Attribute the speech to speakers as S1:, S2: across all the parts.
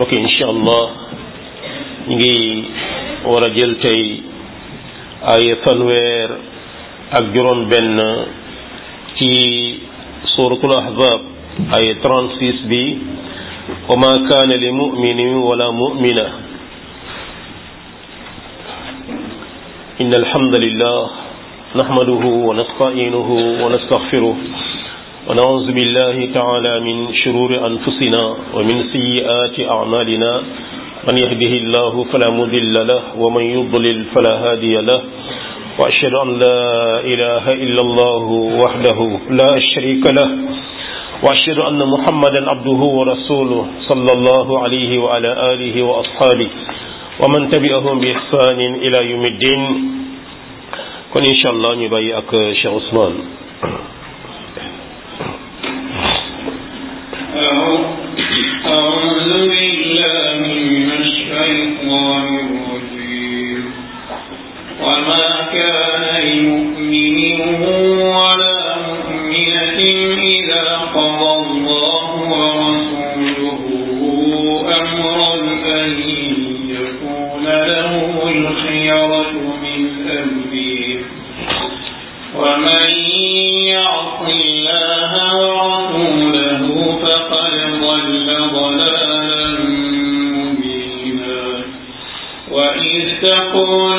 S1: mbokk incha allah ñu ngi war a jël tey ay fanweer ak juróom benn ci suratul ahzab ay 36 bi wa ma kaana li muminin wala mumina inna alhamdulillah nahmaduhu wa nasta'inuhu wa nastaghfiruh ونعوذ بالله تعالى من شرور أنفسنا ومن سيئات أعمالنا من يهده الله فلا مضل له ومن يضلل فلا هادي له وأشهد أن لا إله إلا الله وحده لا شريك له وأشهد أن محمدا عبده ورسوله صلى الله عليه وعلى آله وأصحابه ومن تبعهم بإحسان إلى يوم الدين كن إن شاء الله نبايعك شيخ عثمان
S2: أعوذ بالله من الشيطان الرجيم وما كان لمؤمن ولا مؤمنة إذا قضى الله ورسوله أمرا أن يكون له الخيرة من أمره ومن يعص الله ورسوله فقد ضل ضلالا مبينا وإذ تقول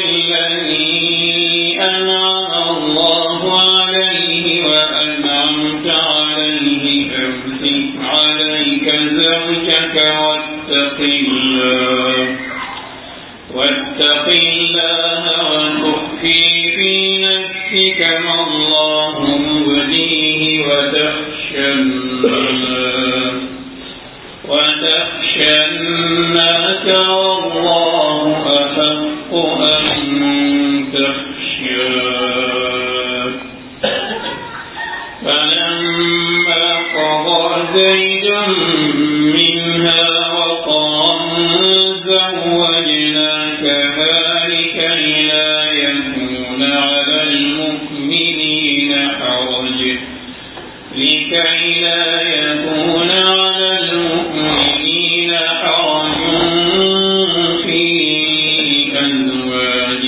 S2: للذي أنعم الله عليه وأنعمت عليه أمسك عليك زوجك واتق الله واتق الله وتخفي في نفسك ما الله مبديه وتخشى الناس وتخشى الناس والله أحق أن تخشاه فلما قضى زيد منها وطرا زوجناكها لكي لا يكون على المؤمنين حرج لكي لا يكون على المؤمنين حرج في أزواج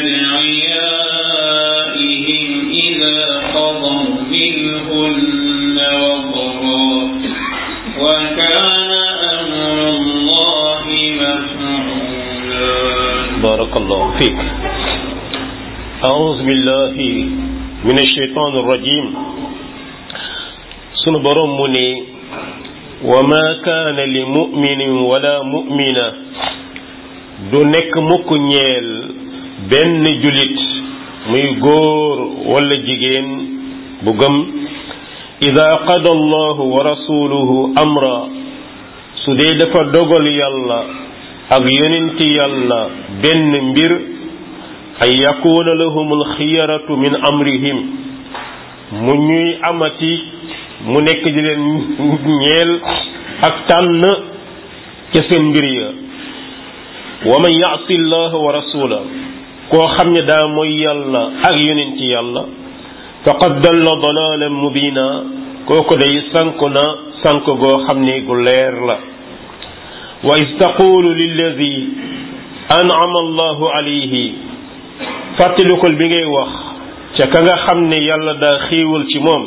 S2: أدعيائهم إذا قضوا منهن وطرا وكان أمر الله مفعولا
S1: بارك الله فيك أعوذ بالله من الشيطان الرجيم sunu borom mu ne wa ma kaana li muminin wala mumina du nekk mukk ñeel benn julit muy góor wala jigéen bu gëm ida qada allahu wa rasuluhu amra su dee dafa dogal yàlla ak yonenti yàlla benn mbir ay yakuuna lahum alxiyaratu min amrihim mu ñuy amati mu nekk di leen ñeel ak tànn ca seen mbir ya wa man yaasi llah wa rasula koo xam ne daa mooy yàlla ak yonenti yàlla faqad dalla dalalan mubina kooku day sanku na sank goo xam ne gu leer la wa is taqulu lilladi an'ama allahu alayhi fàttalikul bi ngay wax ca ka nga xam ne yàlla daa xiiwal ci moom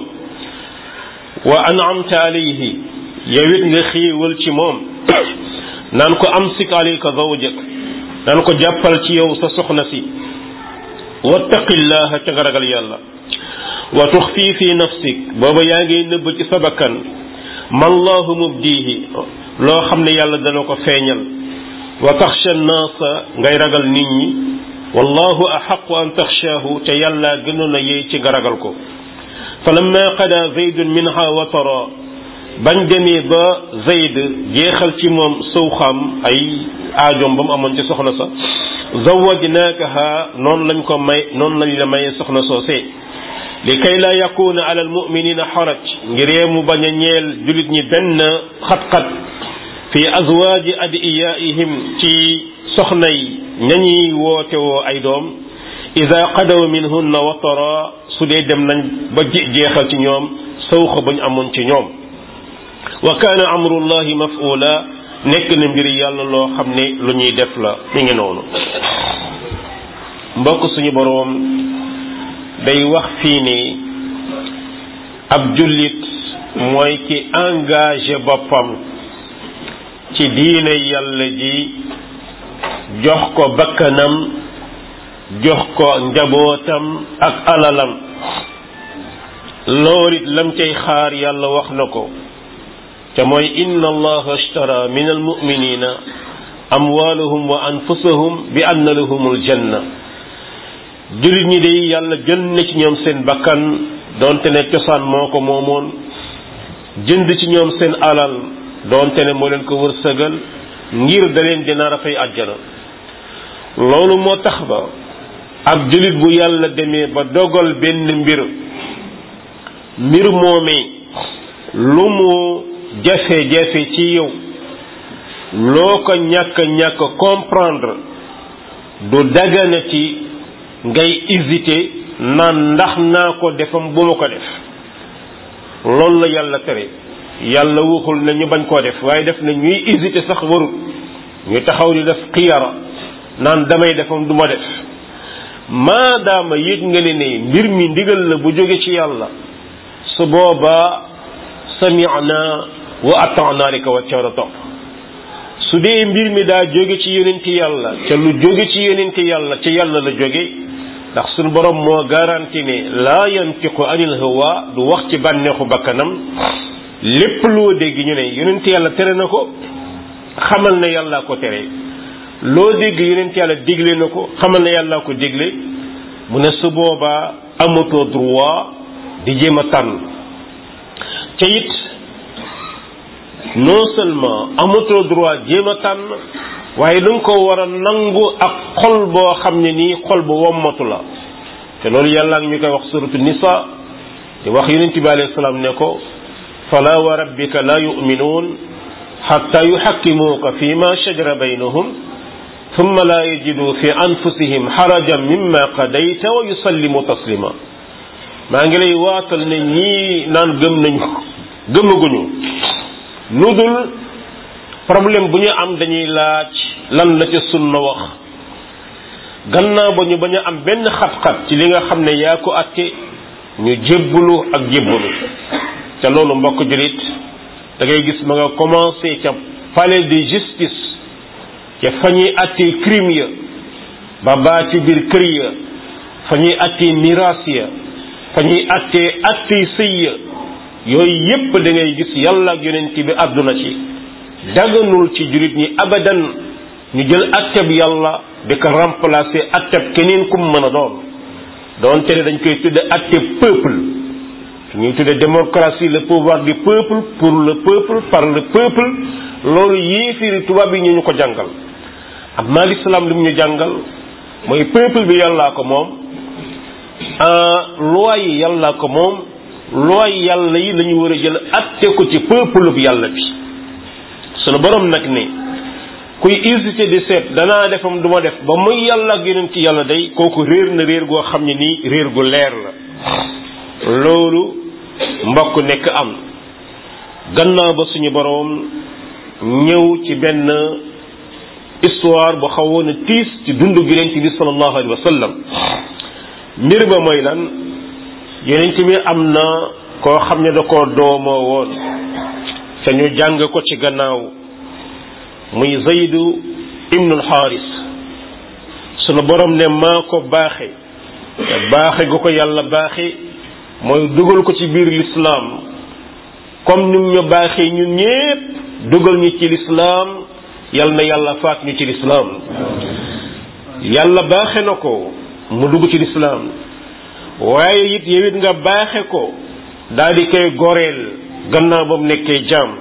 S1: wa an'amta alayhi yow it nga xiiwal ci moom naan ko amsik alayka zawjak naan ko jàppal ci yow sa soxna si wattaqillaha ca nga ragal yàlla wa tuxfi fi nafsik booba yaa ngi nëbb ci sa bakkan mallahu mubdihi loo xam ne yàlla dana ko feeñal wa taxsha naasa ngay ragal nit ñi wallahu axaqu an taxshaahu te yàlla gënoon a yey ci nga ragal ko falamma qada zaydun minha watara bañ demee ba zayd jeexal ci moom sawxaam ay aajoom ba mu amoon ci soxna sa zawajnaakaha noonu lañ ko may noonu lañ la mayee soxna soosee li kay laa yakuna ala almuminina xaraj ngiree mu bañ a ñeel julit ñi benn xat-xat fi azwaaji adiyaihim ci soxna yi ñañuy woote woo ay doom ida qadaw minhunna watara su dee dem nañ ba jeexal ci ñoom sawxa bañ amoon ci ñoom wa kaana amrullahi maf'ula nekk na mbir yàlla loo xam ne lu ñuy def la mi ngi noonu mbokk suñu boroom day wax fii ni ab jullit mooy ki engagé boppam ci diine yàlla ji jox ko bakkanam jox ko njabootam ak alalam loolu it lam cay xaar yàlla wax na ko te mooy inna allaha ashtara min almuminina amwaalahum wa anfusahum bi anna lahumul janna jullit ñi de yàlla jël na ci ñoom seen bakkan doonte ne cosaan moo ko moomoon jënd ci ñoom seen alal doonte ne moo leen ko wërsëgal ngir da leen dina rafay àjjana loolu moo tax ba ab jullit bu yàlla demee ba dogal benn mbir mbir moomee lu mu jafe-jafe ci yow loo ko ñàkk ñàkk comprendre du daganati ngay hésiter naan ndax naa ko defam bu ma ko def loolu la yàlla tere yàlla waxul na ñu bañ koo def waaye def na ñuy hésiter sax warut ñu taxaw di def xiyara naan damay defam du ma def maadaama yëg nga ne ne mbir mi ndigal la bu jóge ci yàlla su boobaa sami'na wa ata'na rek wa ca topp su dee mbir mi daa jóge ci yonenti yàlla ca lu jóge ci yonenti yàlla ca yàlla la jóge ndax suñu borom moo garanti ne laa yantiqu anil hawa du wax ci bànneexu bakkanam lépp loo dégg ñu ne yonenti yàlla tere na ko xamal na yàllaa ko tere loo dégg yonent yàlla digle na ko xamal na yàllaa ko digle mu ne su boobaa amatoo droit di jéem a tànn te it non seulement amatoo droit jéem a tànn waaye da nga ko war a nangu ak xol boo xam ne nii xol bu wommatu la te loolu yàlla ngi ñu koy wax suratu nisa di wax yonent bi alayhi salaam ne ko fala wa rabbika la yu'minuun hatta yuhakkimuuka fi ma shajara baynahum thumma la yajidu fi anfusihim harajan mimma qadayta wa yusallimu taslima maa ngi lay waatal ne ñii naan gëm nañu gëmaguñu lu dul problème bu ñu am dañuy laaj lan la ca sunna wax gannaaw ba ñu bañ a am benn xat-xat ci li nga xam ne yaa ko atte ñu jébbalu ak jébbalu ca loolu mbokk julit da ngay gis ma nga commencé ca palais de justice ca fa ñuy attee crime ya ba baa ci biir kër ya fa ñuy attee miraas ya fa ñuy attee attee sëy ya yooyu yépp da ngay gis yàlla ak yonent bi àdduna ci daganul ci jurit ñi abadan ñu jël atteb yàlla di ko remplacer atteb keneen kum mën a doon doonte ne dañ koy tudde atteb peuple ñuy tudde démocratie le pouvoir du peuple pour le peuple par le peuple loolu yéefiri tubaab yi ñu ñu ko jàngal amma l'islam li mu ñu jàngal mooy peuple bi yàllaa ko moom loi yi yàllaa ko moom loi yàlla yi la ñu war a jël atte ko ci peuple bi yàlla bi sunu borom nag ne kuy hésité di seet danaa defam du ma def ba muy yàlla ak yeneen ci yàlla day kooku réer na réer goo xam ne nii réer gu leer la loolu mbokk nekk am gannaaw ba suñu boroom ñëw ci benn histoire bu xawoon a tiis ci dundu yonent bi sallallahu alayhi wa sallam mbir ba mooy lan yonent bi am na koo xam ne da koo doomoo woon te ñu jàng ko ci gannaaw muy zaydu ibnul xaaris sunu borom ne maa ko baaxe te baaxe gu ko yàlla baaxe mooy dugal ko ci biir lislaam comme nim ñu baaxee ñun ñépp dugal ñu ci lislaam yal na yàlla faat ñu ci lislaam yàlla baaxe na ko mu dugg ci lislaam waaye it yow it nga baaxe ko daal di koy goreel gannaaw ba mu nekkee jaam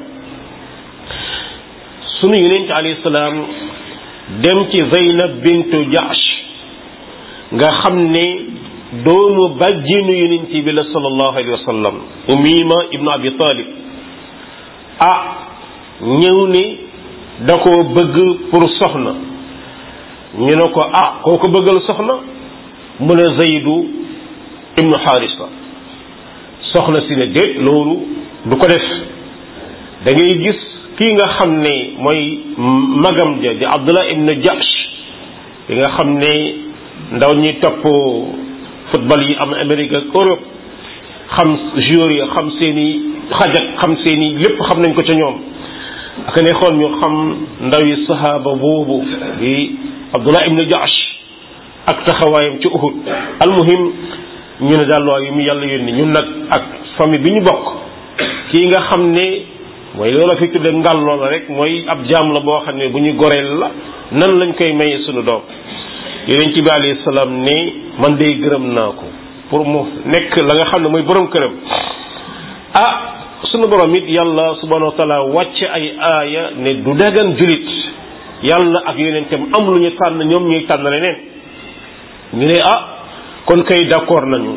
S1: sunu yonent alayhi salaam dem ci Zaynab bintu Jahsh nga xam ne doomu bàjjinu yonent bi la sallallahu alayhi wa sallam Umima ibnu Abi Talib ah ñëw ni da ko bëgg pour soxna ñu ne ko ah koo ko bëggal soxna mu ne Zaydu ibnu Xaarisa soxna si ne déet loolu du ko def da ngay gis kii nga xam ne mooy magam ja di Abdullah ibn Jahsh bi nga xam ne ndaw ñi topp football yi am Amérique ak Europe xam joueurs yi xam seen i xajak xam seen i lépp xam nañ ko ca ñoom ak ne xool ñu xam ndaw yi sahaaba boobu di Abdullah ibn Jahsh ak taxawaayam ci Uhud almuhim ñu ne daal waaye yu mu yàlla yónni ñun nag ak famille bi ñu bokk kii nga xam ne mooy loola fi tudde ngal loola rek mooy ab jaam la boo xam ne bu ñu goreel la nan lañ koy mayee sunu doom yonent bi alayhi salaam ne man day gërëm naa ko pour mu nekk la nga xam ne mooy borom këram ah sunu borom it yàlla subhanahu wa taala wàcce ay aaya ne du dagan julit yàlla ak yonentam am lu ñu tànn ñoom ñuy tànn leneen ñu ne ah kon kay d'accord nañu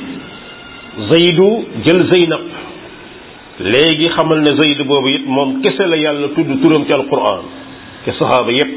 S1: Zaydu jël Zeynab léegi xamal ne Zayd boobu it moom kese la yàlla tudd turam ci alquran ke saxaaba yépp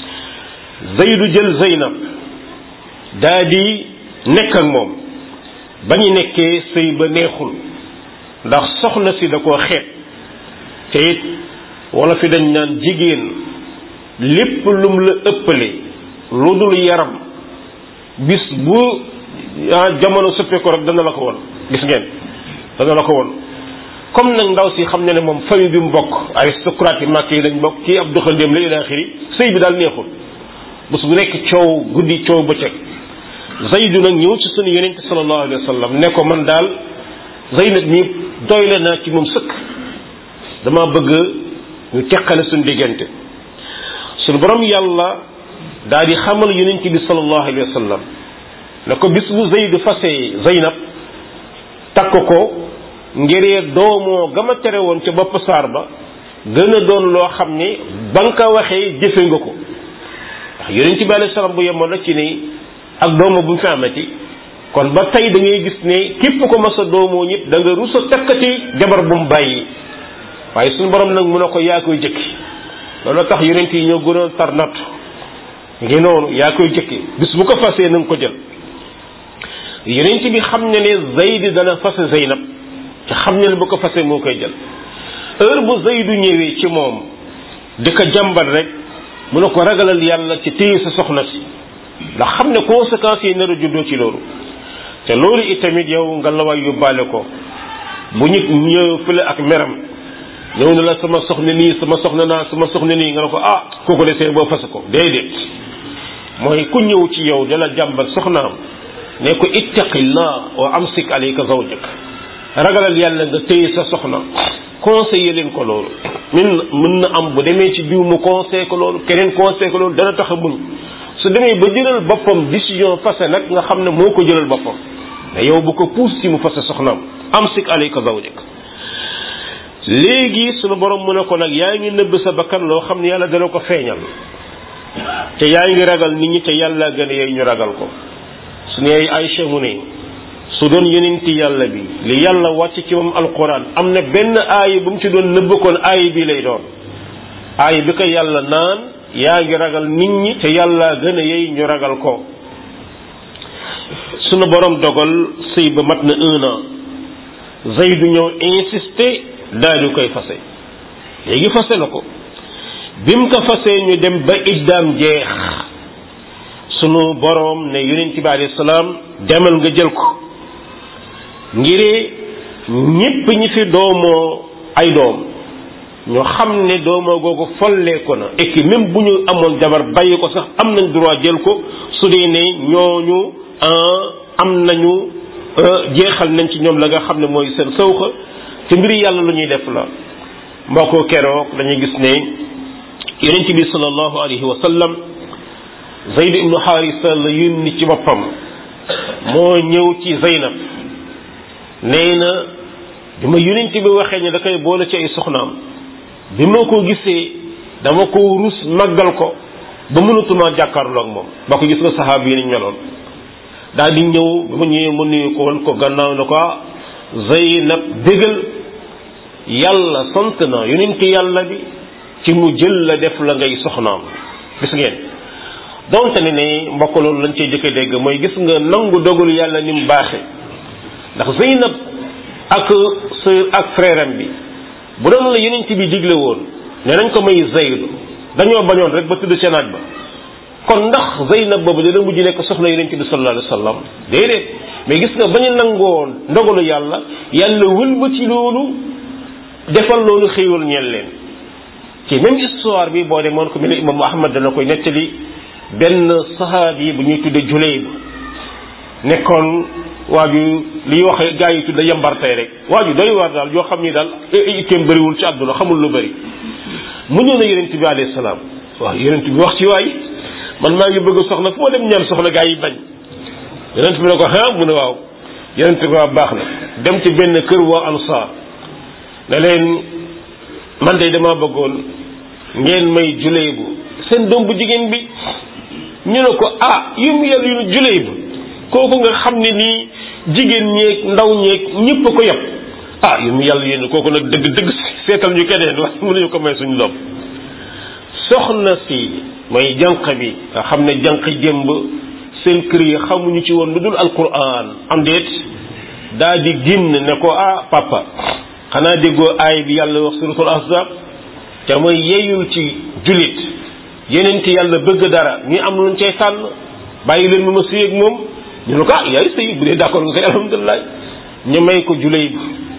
S1: Zaydu jël Zeynab daa di nekk ak moom ba ñu nekkee sëy ba neexul ndax soxna si da koo xeet te it wala fi dañ naan jigéen lépp lum la ëppale lu dul yaram bis bu jamono sëppee ko rek dana la ko won gis ngeen dana la ko won comme nag ndaw si xam ne ne moom famille bi mu bokk aristocrate yi màkk yi dañ bokk kii ab doxandéem la ila axiri sëy bi daal neexul bés bu nekk coow guddi coow bëccëg Zaydu nag ñëw ci sunu yonente sallallahu alayhi wa sallam ne ko man daal Zaynab mi doyle naa ci moom sëkk dama bëgg ñu teqale suñu diggante suñu borom yàlla daal di xamal yonente bi sallallahu alayhi wa sallam ne ko bis bu Zaydu fasee Zaynab takk ko ngiree doomoo gama tere woon ca bopp saar ba gën a doon loo xam ne ba nga ko waxee jëfe nga ko ndax yonent bi alayhi salaam bu yemoon na ci ni ak doomo bu mu fi amati kon ba tey da ngay gis ne képp ko mas a doomoo ñit da nga rus a takkati jabar bu mu bàyyi waaye suñu borom nag mun a ko yaa koy jëkki loolu tax yonent yi ñoo gënoon tar natt ngi noonu yaa koy jëkki bis bu ko fasee na nga ko jël yonent bi xam ne ne Zayd dana fase Zeynab te xam ne ne bu ko fasee moo koy jël heure bu Zaydu ñëwee ci moom di ko jàmbat rek mu ne ko ragalal yàlla ci téye sa soxna si ndax xam ne conséquences yi nar a juddoo ci loolu te loolu itamit yow nga la waay yóbbaale ko bu nit ñëw fële ak meram ñëw na la sama soxna nii sama soxna naa sama soxna nii nga ne ko ah kooku de see boo fase ko déedéet mooy ku ñëw ci yow dala jàmbat soxnaam ne ko ittaqillah wa amsik alayka zawjak ragalal yàlla nga téye sa soxna conseiller leen ko loolu min mën na am bu demee ci diw mu conseil ko loolu keneen conseil ko loolu dana tax a muñ su demee ba jëlal boppam décision fase nag nga xam ne moo ko jëlal boppam mais yow bu ko puus ci mu fase soxnaam amsik alayka zawjak léegi sunu borom mu ne ko nag yaa ngi nëbb sa bakkan loo xam ne yàlla dana ko feeñal te yaa ngi ragal nit ñi te yàlla gën a yey ñu ragal ko su ne Aïcha mu ne su doon yonenti yàlla bi li yàlla wàcc ci moom alquran am na benn aaya bu mu ci doon nëbb koon aaya bi lay doon aaya bi ko yàlla naan yaa ngi ragal nit ñi te yàlla gën a yey ñu ragal ko sunu borom dogal sëy ba mat na un an Zaydu ñëw insister daal di koy fase léegi fase na ko bi mu ko fasee ñu dem ba iddaam jeex sunu boroom ne yonent bi alayhi salaam demal nga jël ko ngiree ñépp ñi fi doomoo ay doom ñoo xam ne doomoo googu folleeku na et que même bu ñu amoon jabar bàyyi ko sax am nañ droit jël ko su dee ne ñooñu am nañu jeexal nañ ci ñoom la nga xam ne mooy seen sawxa te mbiri yàlla lu ñuy def la mbokko keroog dañuy gis ne yonent bi sallallahu alayhi wa sallam Zayd ibnu Haarisa la yónni ci boppam moo ñëw ci Zaynab nee na bi ma yonent bi waxee ne da koy boole ci ay soxnaam bi ma ko gisee dama ko rus màggal ko ba mënatuma jàkkaarloo ak moom ba ko gis nga saxaaba yi niñ meloon daal di ñëw bi ma ñëwee mu nuyu ko woon ko gannaaw na ko Zaynab bégal yàlla sant na yonent yàlla bi ci mu jël la def la ngay soxnaam gis ngeen donte ne ne mbokk loolu lañ cey jëkk dégg mooy gis nga nangu dogalu yàlla ni mu baaxe ndax Zeynab ak sœur ak frère am bi bu doon la yonent bi digle woon ne nañ ko may Zayd dañoo bañoon rek ba tudd seen naaj ba kon ndax Zaynab boobu dana mujj nekk soxna Yonent bi sallallahu alayhi wa sallam déedéet mais gis nga bañu nangoon ndogalu yàlla yàlla wëlbati loolu defal loolu xéewal ñeel leen ci même histoire bi boo demoon ko mel ne imam Ahmad dana koy nettali benn saxaabi bu ñuy tudde Julayb nekkoon waa ju liy wax gaa yi tudde yambartey rek waa ju doy waar daal yoo xam ni daal itteem bëriwul ci àdduna xamul lu bëri mu ñëw na yonent bi alayhi salaam waaw yonent bi wax ci waay man maa ngi bëgg soxna fu ma dem ñaan soxla gaa yi bañ yonent bi ne ko ah mu ne waaw yonent bi waa baax na dem ci benn kër waa ansaar ne leen man de dama bëggoon ngeen may Julayb seen doom bu jigéen bi ñu ne ko ah yu mu yàlla yu Julayb kooku nga xam ne nii jigéen ñeeg ndaw ñeeg ñëpp a ko yab ah yu mu yàlla yéen kooku nag dëgg dëgg seetal ñu keneen waaye mënuñu ko may suñu doom soxna si mooy jànq bi nga xam ne jànq jëmb seen kër yi xamuñu ci woon lu dul alquran am déet daa di génn ne ko ah papa xanaa déggoo aay bi yàlla wax suratul ahzab te mooy yeyul ci jullit yeneen ci yàlla bëgg dara ñu am luñ cay tànn bàyyi leen mu ma sëy ak moom ñu ne ko ah yaay sëy bu dee d'accord nga koy alhamdulilah ñu may ko Julayb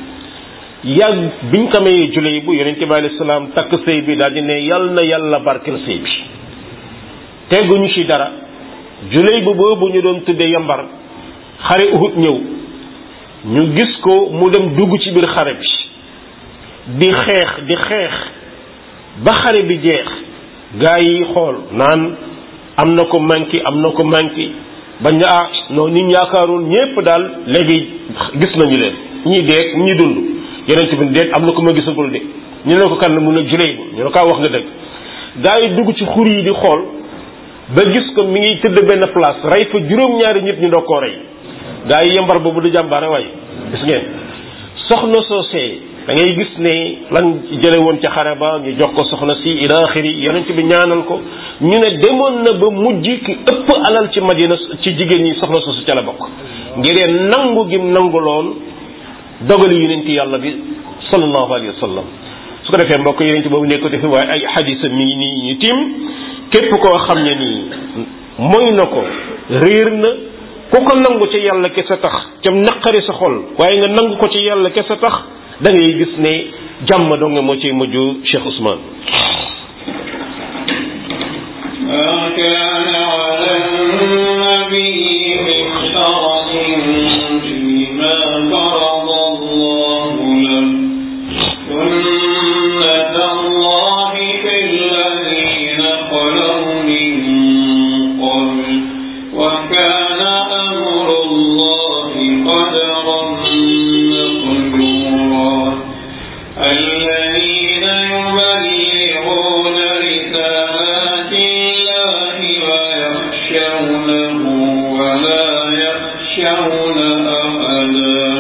S1: yàgg biñ ko mayee Julayb bu yonente bi alayhi salaam takk sëy bi daal di ne yal na yàlla barkeel sëy bi tegguñu ci dara Julayb boobu ñu doon tuddee yambar xare Uhud ñëw ñu gis ko mu dem dugg ci biir xare bi di xeex di xeex ba xare bi jeex gaa yi xool naan am na ko manqué am na ko manqué bañ na ah non nit yaakaaroon ñépp daal léegi gis nañu leen ñii dee ñii dund yeneen bi déet am na ko ma gisagul de ñu ne ko kan mun a juley bu ñu ne kaa wax nga dëgg gaa yi dugg ci xur yi di xool ba gis ko mi ngi tëdd benn place rey fa juróom-ñaari nit ñu doo koo rey gaa yi yembar boobu du jàmbaare waaye gis ngeen soxna soosee da ngay gis ne lan jële woon ca xare ba ñu jox ko soxna si ila axiri yonent bi ñaanal ko ñu ne demoon na ba mujj ki ëpp alal ci madina ci jigéen ñi soxna soosu ca la bokk ngir nangu gim nanguloon dogali yonent yàlla bi sallallahu alayhi wa sallam su ko defee mbokk yonent boobu nekk defi waaye ay xadisa mi ngi nii ñu tiim képp koo xam ne nii mooy na ko réer na ku ko nangu ci yàlla kese tax cam naqari sa xol waaye nga nangu ko ci yàlla kese tax da ngay gis ne jàmm doo nga moo ciy mujj Cheikh Ousmane
S2: ما كان على النبي من حرج فيما فرض الله له سنة الله في الذين خلوا من قبل وكان أمر الله قدرا مقدورا الذين يبلغون رسالات الله ويخشونه ولا يخشون أحدا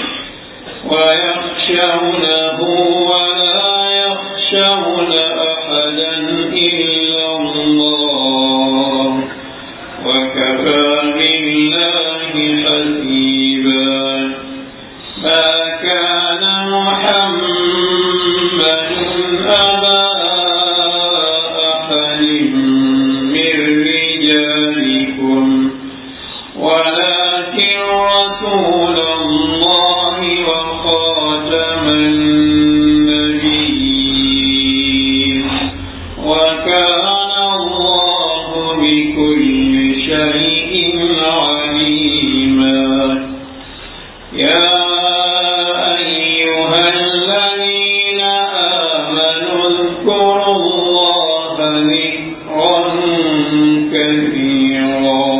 S2: ويخشونه ولا يخشون أحدا إلا الله وكفى بالله حسيبا ما كان محمد أبا أحد من رجالكم ولكن رسول الله وخاتم النبيين وكان الله بكل شيء عليما يا أيها الذين آمنوا اذكروا الله ذكرا كثيرا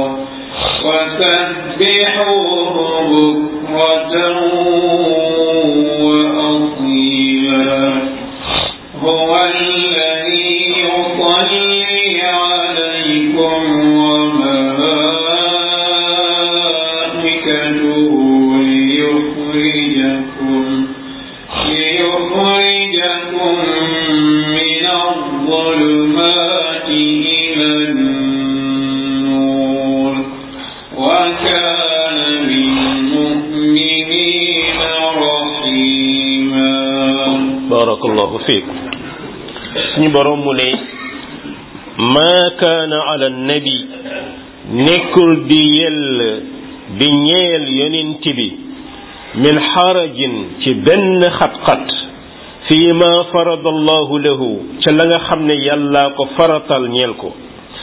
S2: وسبحوه بكرة وأصيلا هو الذي يصلي عليكم وملائكته ليخرجكم ليخرجكم من الظلمات إلى النور وكان بالمؤمنين رحيما
S1: barakallahu fiik borom mu ne maa kaana ala nabi nekkul di yell di ñeel yonent bi min xarajin ci benn xat-xat fii ma farada allahu lahu ca la nga xam ne yàllaa ko faratal ñeel ko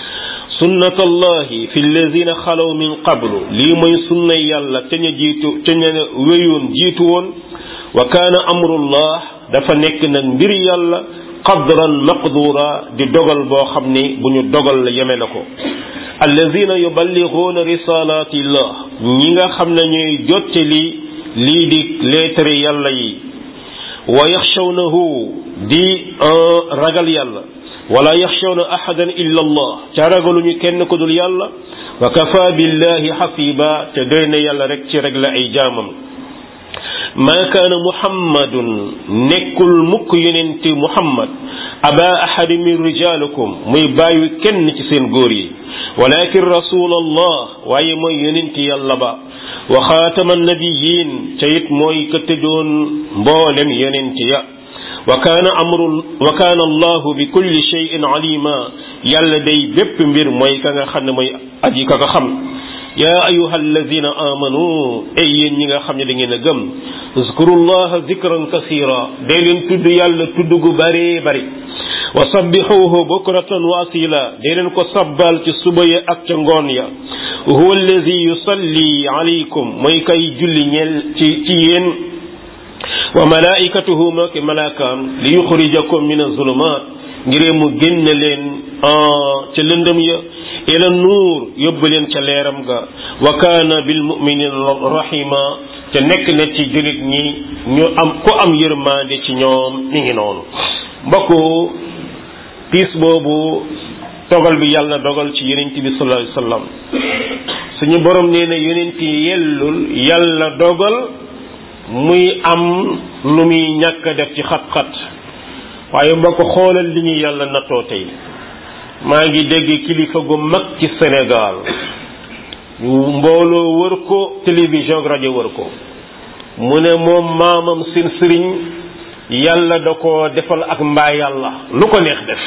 S1: sunnat allahi fi alladina xalaw min qablu lii mooy sunna yàlla te ña jiitu te ña wéyoon jiitu woon wa kaana amrullah dafa nekk nag mbir yàlla qadran maqdura di dogal boo xam ne bu ñu dogal la yeme na ko alladina yuballighuuna risalatillah ñi nga xam ne ñuy jottali lii di lettre yàlla yi wa yaxshawnahu di ragal yàlla wala yaxshawna ahadan illa allah ca ragaluñu kenn ko dul yàlla wa kafa billahi xasiba te doy na yàlla rek ci régler ay jaamam maa kaana muhammadun nekkul mukk yonenti muhammad aba ahadi min rijalikum muy bàyyi kenn ci seen góor yi walakin rasul allah waaye mooy yonenti yàlla ba wa xaatama nabiyin ca it mooy ka tëjoon mboolem yonenti ya wa kaana amru wa kaana allahu bi kulli shay'in alima yàlla day bépp mbir mooy ka nga xam ne mooy aji ka nga xam yaa ayuha alladina amanu ay yéen ñi nga xam ne da ngeen a gëm uzkurullaha zikran kasira day leen tudd yàlla tudd gu bare bari wa sabbixuhu bukratan wa asila day leen ko sabbal ci suba ya ak ca ngoon ya huwa alladi yusalli alaykum mooy kay julli ñeel ci ci yéen wa malaikatuhu ma ki malaakaam li yuxrijakum min azulumat ngiree mu génne leen ca lëndëm ya ila nuur yóbbu leen ca leeram ga wa kaana bil muminina rahima te nekk na ci jullit ñi ñu am ku am yërmande ci ñoom mi ngi noonu mbokku piis boobu dogal bi yàlla dogal ci yonent bi sallallahu alayhi wasallam suñu borom nee na yonent yi yellul yàlla dogal muy am lu muy ñàkk def ci xat-xat waaye mbokk xoolal li ñu yàlla nattoo tey maa ngi dégg kilifa gu mag ci Sénégal mbooloo wër ko télévision rajo wër ko mu ne moom maamam seen sëriñ yàlla da ko defal ak mbaa yàlla lu ko neex def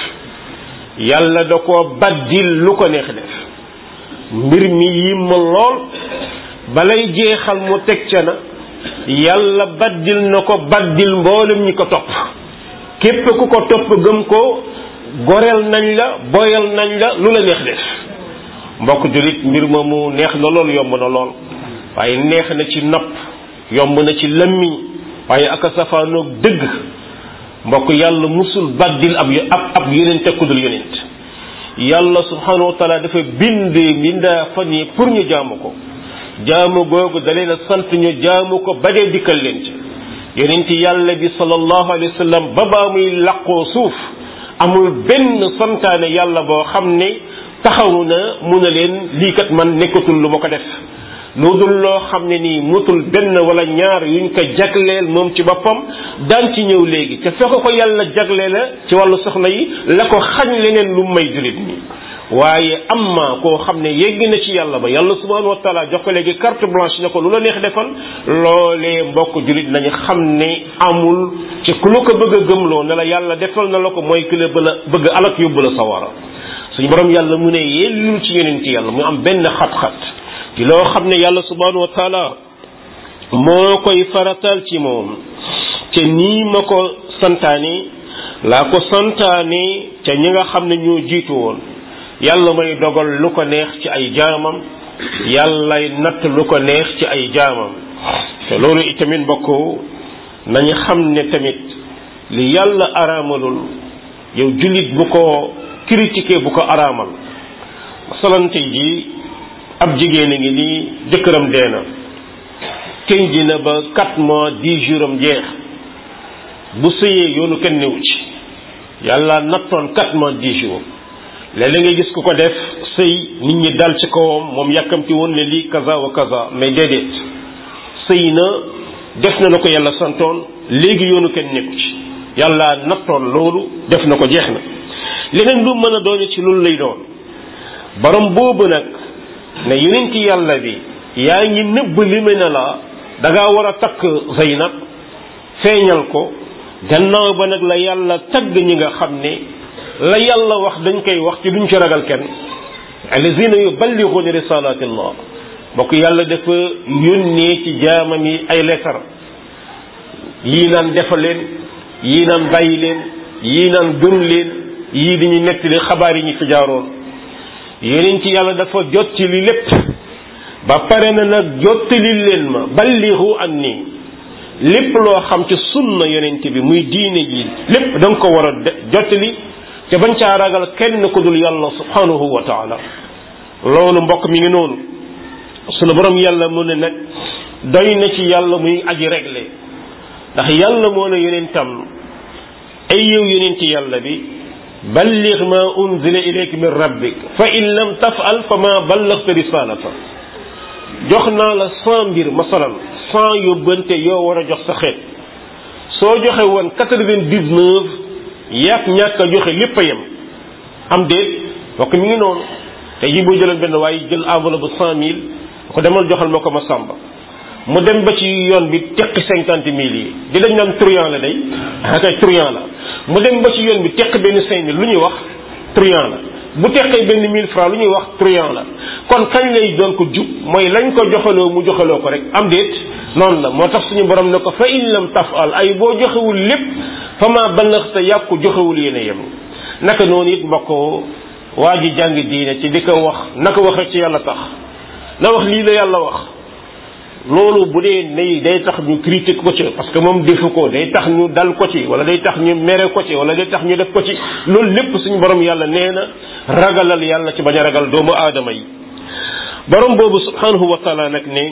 S1: yàlla da ko baddil lu ko neex def mbir mi yim ma lool balay jeexal mu teg ca na yàlla baddil na ko baddil mboolem ñi ko topp képp ku ko topp gëm ko goreel nañ la boyal nañ la lu la neex def mbokk jullit mbir moomu neex na lool yomb na lool waaye neex na ci nopp yomb na ci lëmmiñ waaye aka safaanoog dëgg mbokk yàlla musul baddil ab ab ab yonent ku dul yonent yàlla subhanahu wa taala dafa bind mbindaa fan yi pour ñu jaamu ko jaamu googu da leen a sant ñu jaamu ko ba dee dikkal leen ci yonent yàlla bi sallallahu alayhi wa sallam ba baa muy laqoo suuf amul benn santaane yàlla boo xam ne taxawu na mun a leen lii kat man nekkatul lu ma ko def lu dul loo xam ne nii mutul benn wala ñaar yuñ ko jagleel moom ci boppam daan ci ñëw léegi te fekk ko yàlla jagle la ci wàllu soxna yi la ko xañ leneen lu may julit ñi waaye amma koo xam ne yegg na ci yàlla ba yàlla subhanahu wa taala jox ko léegi carte blanche ne ko lu la neex defal loolee mbokk julit nañu xam ne amul ci ku la ko bëgg a gëmloo ne la yàlla defal na la ko mooy ki la bëgg alak yóbbu la sawara suñu borom yàlla mu ne yellul ci yonent yàlla mu am benn xat-xat ci loo xam ne yàlla subhanahu wa taala moo koy faratal ci moom te nii ma ko santaane laa ko santaane ca ñi nga xam ne ñoo jiitu woon yàlla may dogal lu ko neex ci ay jaamam yàllay natt lu ko neex ci ay jaamam te loolu itamit mbokk nañu xam ne tamit li yàlla araamalul yow jullit bu ko critiquer bu ko araamal masalante ji ab jigéen a ngi nii jëkkëram dee na kenn ji na ba quatre mois dix jours am jeex bu sëyee yoonu kenn newu ci yàlla nattoon quatre mois dix jours léeg-léeg nga gis ku ko def sëy nit ñi dal ci kawam moom yàkkamti woon ne lii kaza wa kaza mais déedéet sëy na def na la ko yàlla santoon léegi yoonu kenn nekku ci yàlla nattoon loolu def na ko jeex na leneen lu mën a doon ci loolu lay doon borom boobu nag ne yonent yàlla bi yaa ngi nëbb li me ne la da ngaa war a takk Zaynab feeñal ko gannaaw ba nag la yàlla tagg ñi nga xam ne la yàlla wax dañ koy wax ci duñ ci ragal kenn allazina yuballighuuna risalatillah mbokk yàlla dafa yónnee ci jaamam yi ay leetar yii naan defal leen yii naan bàyyi leen yii naan gëm leen yii dañuy nettali xabaar yi ñu fi jaaroon yeneen ci yàlla dafa jotti li lépp ba pare na nag jottali leen ma ballihu anni lépp loo xam ci sunna yonent bi muy diine ji lépp da nga ko war a jottali te bañ caa ragal kenn ku dul yàlla subhanahu wa taala loolu mbokk mi ngi noonu sunu borom yàlla mu ne nag doy na ci yàlla muy aji réglé ndax yàlla moo ne yonentam ay yow yonenti yàlla bi balligh ma unzila ilayka min rabbik fa in lam tafal fa ma ballagta risalata jox naa la cent mbir masalan cent yóbbante yoo war a jox sa xeet soo joxe woon quatre-vingt-dix-neuf yàq ñàkk a joxe lépp a yem am déet mbokk mi ngi noonu te yi boo jëloon benn waaye jël enveloppe bu cent mille ko demal joxal ma ko ma sàmba mu dem ba ci yoon bi teqi cinquante mille yi di dañ naan truand la day akay truand la mu dem ba ci yoon bi teq benn cinq mille lu ñuy wax truand la bu teqee benn mille francs lu ñuy wax truand la kon kañ lay doon ko jub mooy lañ ko joxaloo mu joxaloo ko rek am déet noonu la moo tax suñu borom ne ko fa in lam tafal ay boo joxewul lépp fa ma ballaxta yàqu joxewul yéen a yem naka noonu it mbokk waa ji jàng diine ci di ko wax na ko wax rek ci yàlla tax na wax lii la yàlla wax loolu bu dee nay day tax ñu critique ko ci parce que moom defu ko day tax ñu dal ko ci wala day tax ñu mere ko ci wala day tax ñu def ko ci loolu lépp suñu borom yàlla nee na ragalal yàlla ci bañ a ragal doomu aadama yi borom boobu subhanahu wa taala nag ne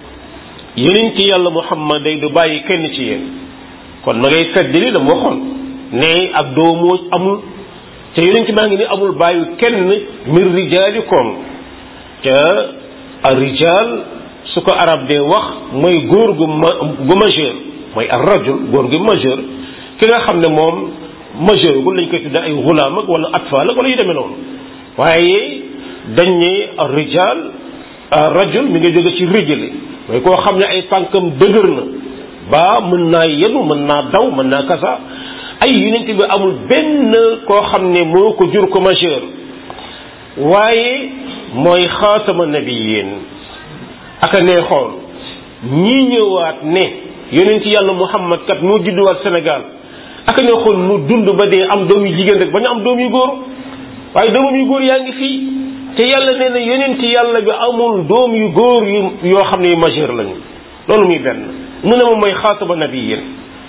S1: yeneen ci yàlla muhammad day du bàyyi kenn ci yéen kon ma ngay feddali la mu waxoon ne ak doomoo amul te yeneen ci maa ngi ni amul bàyyi kenn min rijaalikum te a rijaal su ko arab dee wax mooy góor gu ma gu majeur mooy ar rajul góor gu majeur ki nga xam ne moom majeur gu lañ koy tudde ay gulaam ak wala atfal ak wala yu demee noonu waaye dañ ne ar rijal ar rajul mi nga jóge ci rijali mooy koo xam ne ay tànkam dëgër na ba mën naa yenu mën naa daw mën naa kasa ay yonent bi amul benn koo xam ne moo ko jur ko majeur waaye mooy xaatama nabiyin aka nee xool ñii ñëwaat ne yonent yàlla muhammad kat moo judduwaat Sénégal aka nee xool mu dund ba dee am doom yu jigéen rek ba ñu am doom yu góor waaye doomam yu góor yaa ngi fii te yàlla nee na yonent yàlla bi amul doom yu góor yu yoo xam ne yu majeur lañu loolu muy benn mu ne ma mooy xaataba nabiyin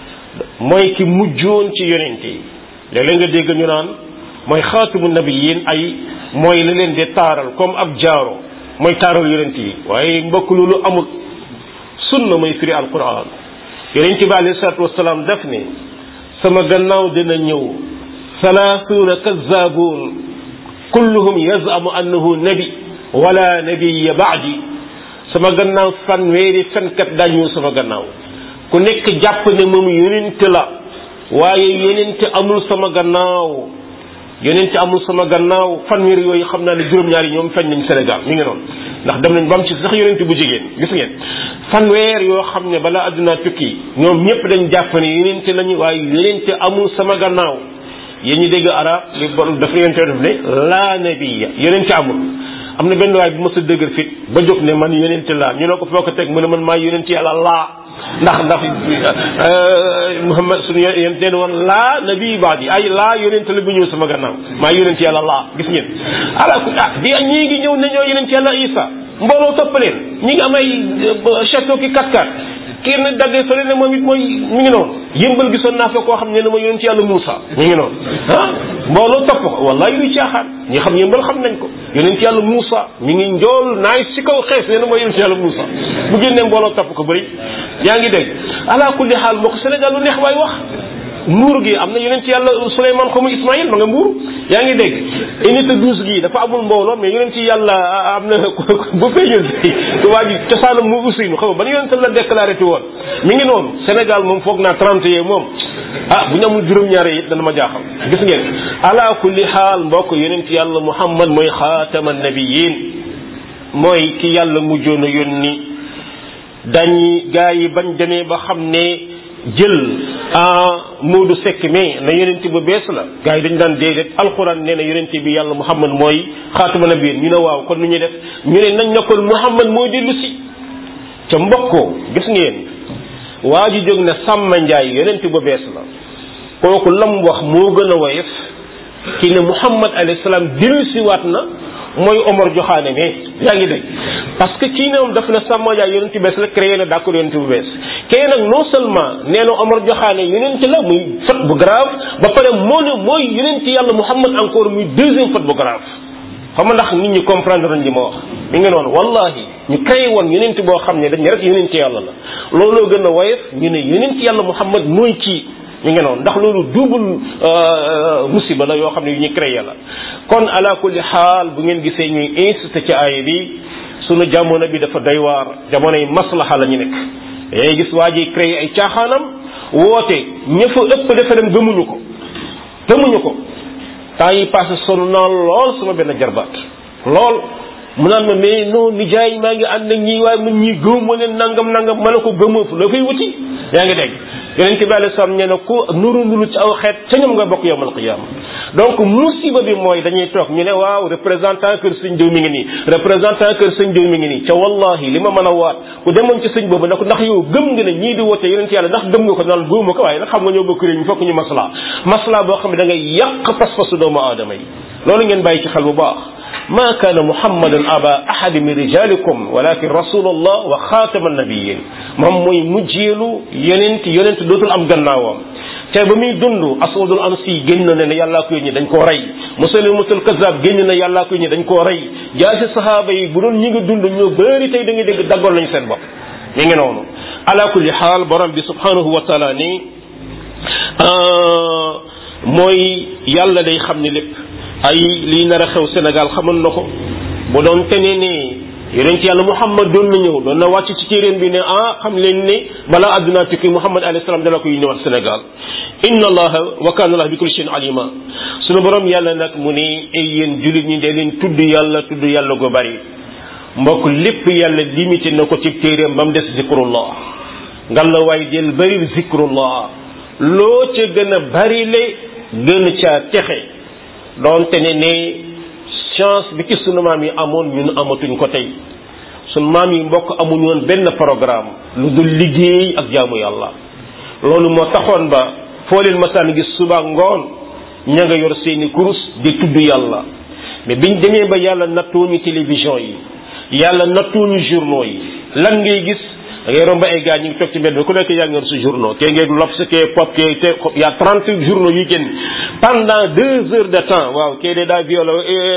S1: mooy ki mujjoon ci yonent yi léeg-léeg nga dégg ñu naan mooy xaatabu nabiyin ay mooy la leen di taaral comme ab jaaro mooy taaral yonent yi waaye mbokk loolu amul sunna mooy firi alquran yonent bi alayhi salaatu wasalaam daf ne sama gannaaw dina ñëw salaasuuna kazzaabuun kulluhum yazamu annahu nabi wala nabiya baadi sama gannaaw fanweeri fenkat daa ñëw sama gannaaw ku nekk jàpp ne moom yonent la waaye yonent amul sama gannaaw yonent amul sama gannaaw fanweer yooyu xam naa ne juróom-ñaari ñoom feeñ nañ Sénégal mi ngi noonu ndax dem nañ ba am ci sax yonent bu jigéen gis ngeen fanweer yoo xam ne balaa àdduna tukki ñoom ñëpp dañ jàpp ne yonent lañu waaye yonent amul sama gannaaw yéen ñi dégg arab li bon dafa yonent def ne laa nabiya yonent amul am na benn waay bu ma sa dëgër fit ba jóg ne man yonent laa ñu ne ko foo ko teg mu ne man maa yonent yàlla laa ndax ndax Muhammad suñu yonent leen woon laa nabi baadi ay laa yonent la bu ñëw sama gannaaw maa yonent yàlla laa gis ngeen ala ku ah di ñii ngi ñëw ne ñoo yonent yàlla Isa mbooloo topp leen ñi ngi am ay château ki kat kat kii nag daggee fële ne moom it mooy mi ngi noonu yëmbal gisoon naa fa koo xam ne ne ma yonent yàlla Muusa mi ngi noonu ah mbooloo topp ko wallahi luy caaxaan ñi xam yëmbal xam nañ ko yonent yàlla Muusa mi ngi njool naay si kaw xees ne ne mooy yonent yàlla Muusa bu génnee mbooloo topp ko bëri yaa ngi dégg ala kulli xaal moo ko Sénégal lu neex waay wax mbuur gi am na yonent yàlla Souleymane xamu Ismaïl ma nga mbuur yaa ngi dégg unité douze gi dafa amul mbooloo mais yonent yàlla am na bu feeñul si waa ji cosaanam mu Ousseynou xam nga ban yonent la déclaré ti woon mi ngi noonu Sénégal moom foog naa trente yee moom ah bu ñu amul juróom-ñaare it dana ma jaaxal gis ngeen ala kulli xaal mbokk yonent yàlla Muhammad mooy xaatama nabiyin mooy ki yàlla mujjoon a yónni dañi gaa yi bañ demee ba xam ne jël ah Moodu Sekk mais na yonent bu bees la gars yi dañu daan déedéet alxuraan nee na yonent bi yàlla Muhammad mooy xaatuma nabiyin ñu ne waaw kon nu ñuy def ñu ne nañ na kon Muhammad mooy dellu si ca mbokkoo gis ngeen waa ji jóg ne Samba Ndiaye yonent bu bees la kooku lam wax moo gën a woyof ki ne Muhammad alayhi salaam dellu si waat na mooy Omar joxaane mais yaa ngi dégg parce que kii ne moom daf na Samba Ndiaye yonent bu bees la créé na d'accord yonent bu bees kee nag non seulement nee na Omar joxaane yonent la muy faute bu grave ba pare moo ne mooy yonent yàlla Muhammad encore muy deuxième faute bu grave xam nga ndax nit ñi comprendre nañ li ma wax mi ngi noonu wallahi ñu créé woon yonent boo xam ne dañ ne rek yonent yàlla la looloo gën a woyof ñu ne yonent yàlla Muhammad mooy kii mi ngi noonu ndax loolu double musiba la yoo xam ne yu ñu créé la kon ala kulli xaal bu ngeen gisee ñuy insisté ci aaya bi sunu jamono bi dafa doy waar jamono yi maslaha la ñu nekk day gis waa ji créé ay caaxaanam woote ña fa ëpp dafa dem gëmuñu ko gëmuñu ko temps yi passé sonn naa lool sama benn jarbaat lool mu naan ma mais non nijaay maa ngi ànd ak ñii waaye man ñii gëw ma leen nangam nangam ma ne ko gëmoo fu la fay wuti yaa ngi dégg yonente bi alei salaam nee na ku nuru nuru ci aw xeet ca ñoom nga bokk yowmal qiyaama donc musiba bi mooy dañuy toog ñu ne waaw représentant kër sëñ diw mi ngi nii représentant kër sëñ diw mi ngi nii ca wallahi li ma mën a waat ku demoon ci sëñ boobu nag ndax yow gëm nga ne ñii di woote yonente yàlla ndax gëm nga ko naan gëwuma ko waaye nag xam nga ñoo bokk réew mi fokk ñu masla masla boo xam ne da ngay yàq pas-pasu doomu aadama yi loolu ngeen bàyyi ci xel bu baax ma kaana muhammadun aba ahadi min rijalikum walakin rasulullah wa xaatama nabiyin moom mooy mujjeelu yonent yonent dootul am gannaawam te ba muy dund aswadul ansi génn na ne yàllaa ko yónni dañ koo rey musalimatul kazab génn na yàllaa ko yónni dañ koo rey jaasi sahaaba yi bu doon ñi ngi dund ñoo bëri tey da ngay dégg daggoon nañu seen bopp mi ngi noonu ala kulli xaal borom bi subhanahu wa taala ni mooy yàlla day xam ni lépp ay lii nar a xew Sénégal xamoon na ko bu doon tene ne yonent yàlla Muhammad doon na ñëw doon na wàcc ci téeréen bi ne ah xam leen ne balaa àdduna tukki Muhammad alayhi salaam dana ko yónniwaat Sénégal inna allaha wa kana allah bi kulli shay'in alima sunu borom yàlla nag mu ne ay yéen jullit ñi de leen tudd yàlla tudd yàlla gu bari mbokk lépp yàlla limité na ko ci téeréem ba mu des zikrullah ngal la waay del bari zikrullah loo ca gën a bari le gën caa texe doonte ne ne chance bi ci sunu maam yi amoon ñun amatuñ ko tey sunu maam yi mbokk amuñu woon benn programme lu dul liggéey ak jaamu yàlla loolu moo taxoon ba foo leen masaan gis suba ngoon ña nga yor seeni kurus di tudd yàlla mais biñ demee ba yàlla nattooñu télévision yi yàlla nattooñu journaux yi lan ngay gis da ngay romb ay gars ñu ngi toog ci mbedd bi ku nekk yaa ngi yor sa journaux kee ngeeg L'Obs kee Pop kee te y a trente journaux yu génn pendant deux heures de temps waaw kee de daa violé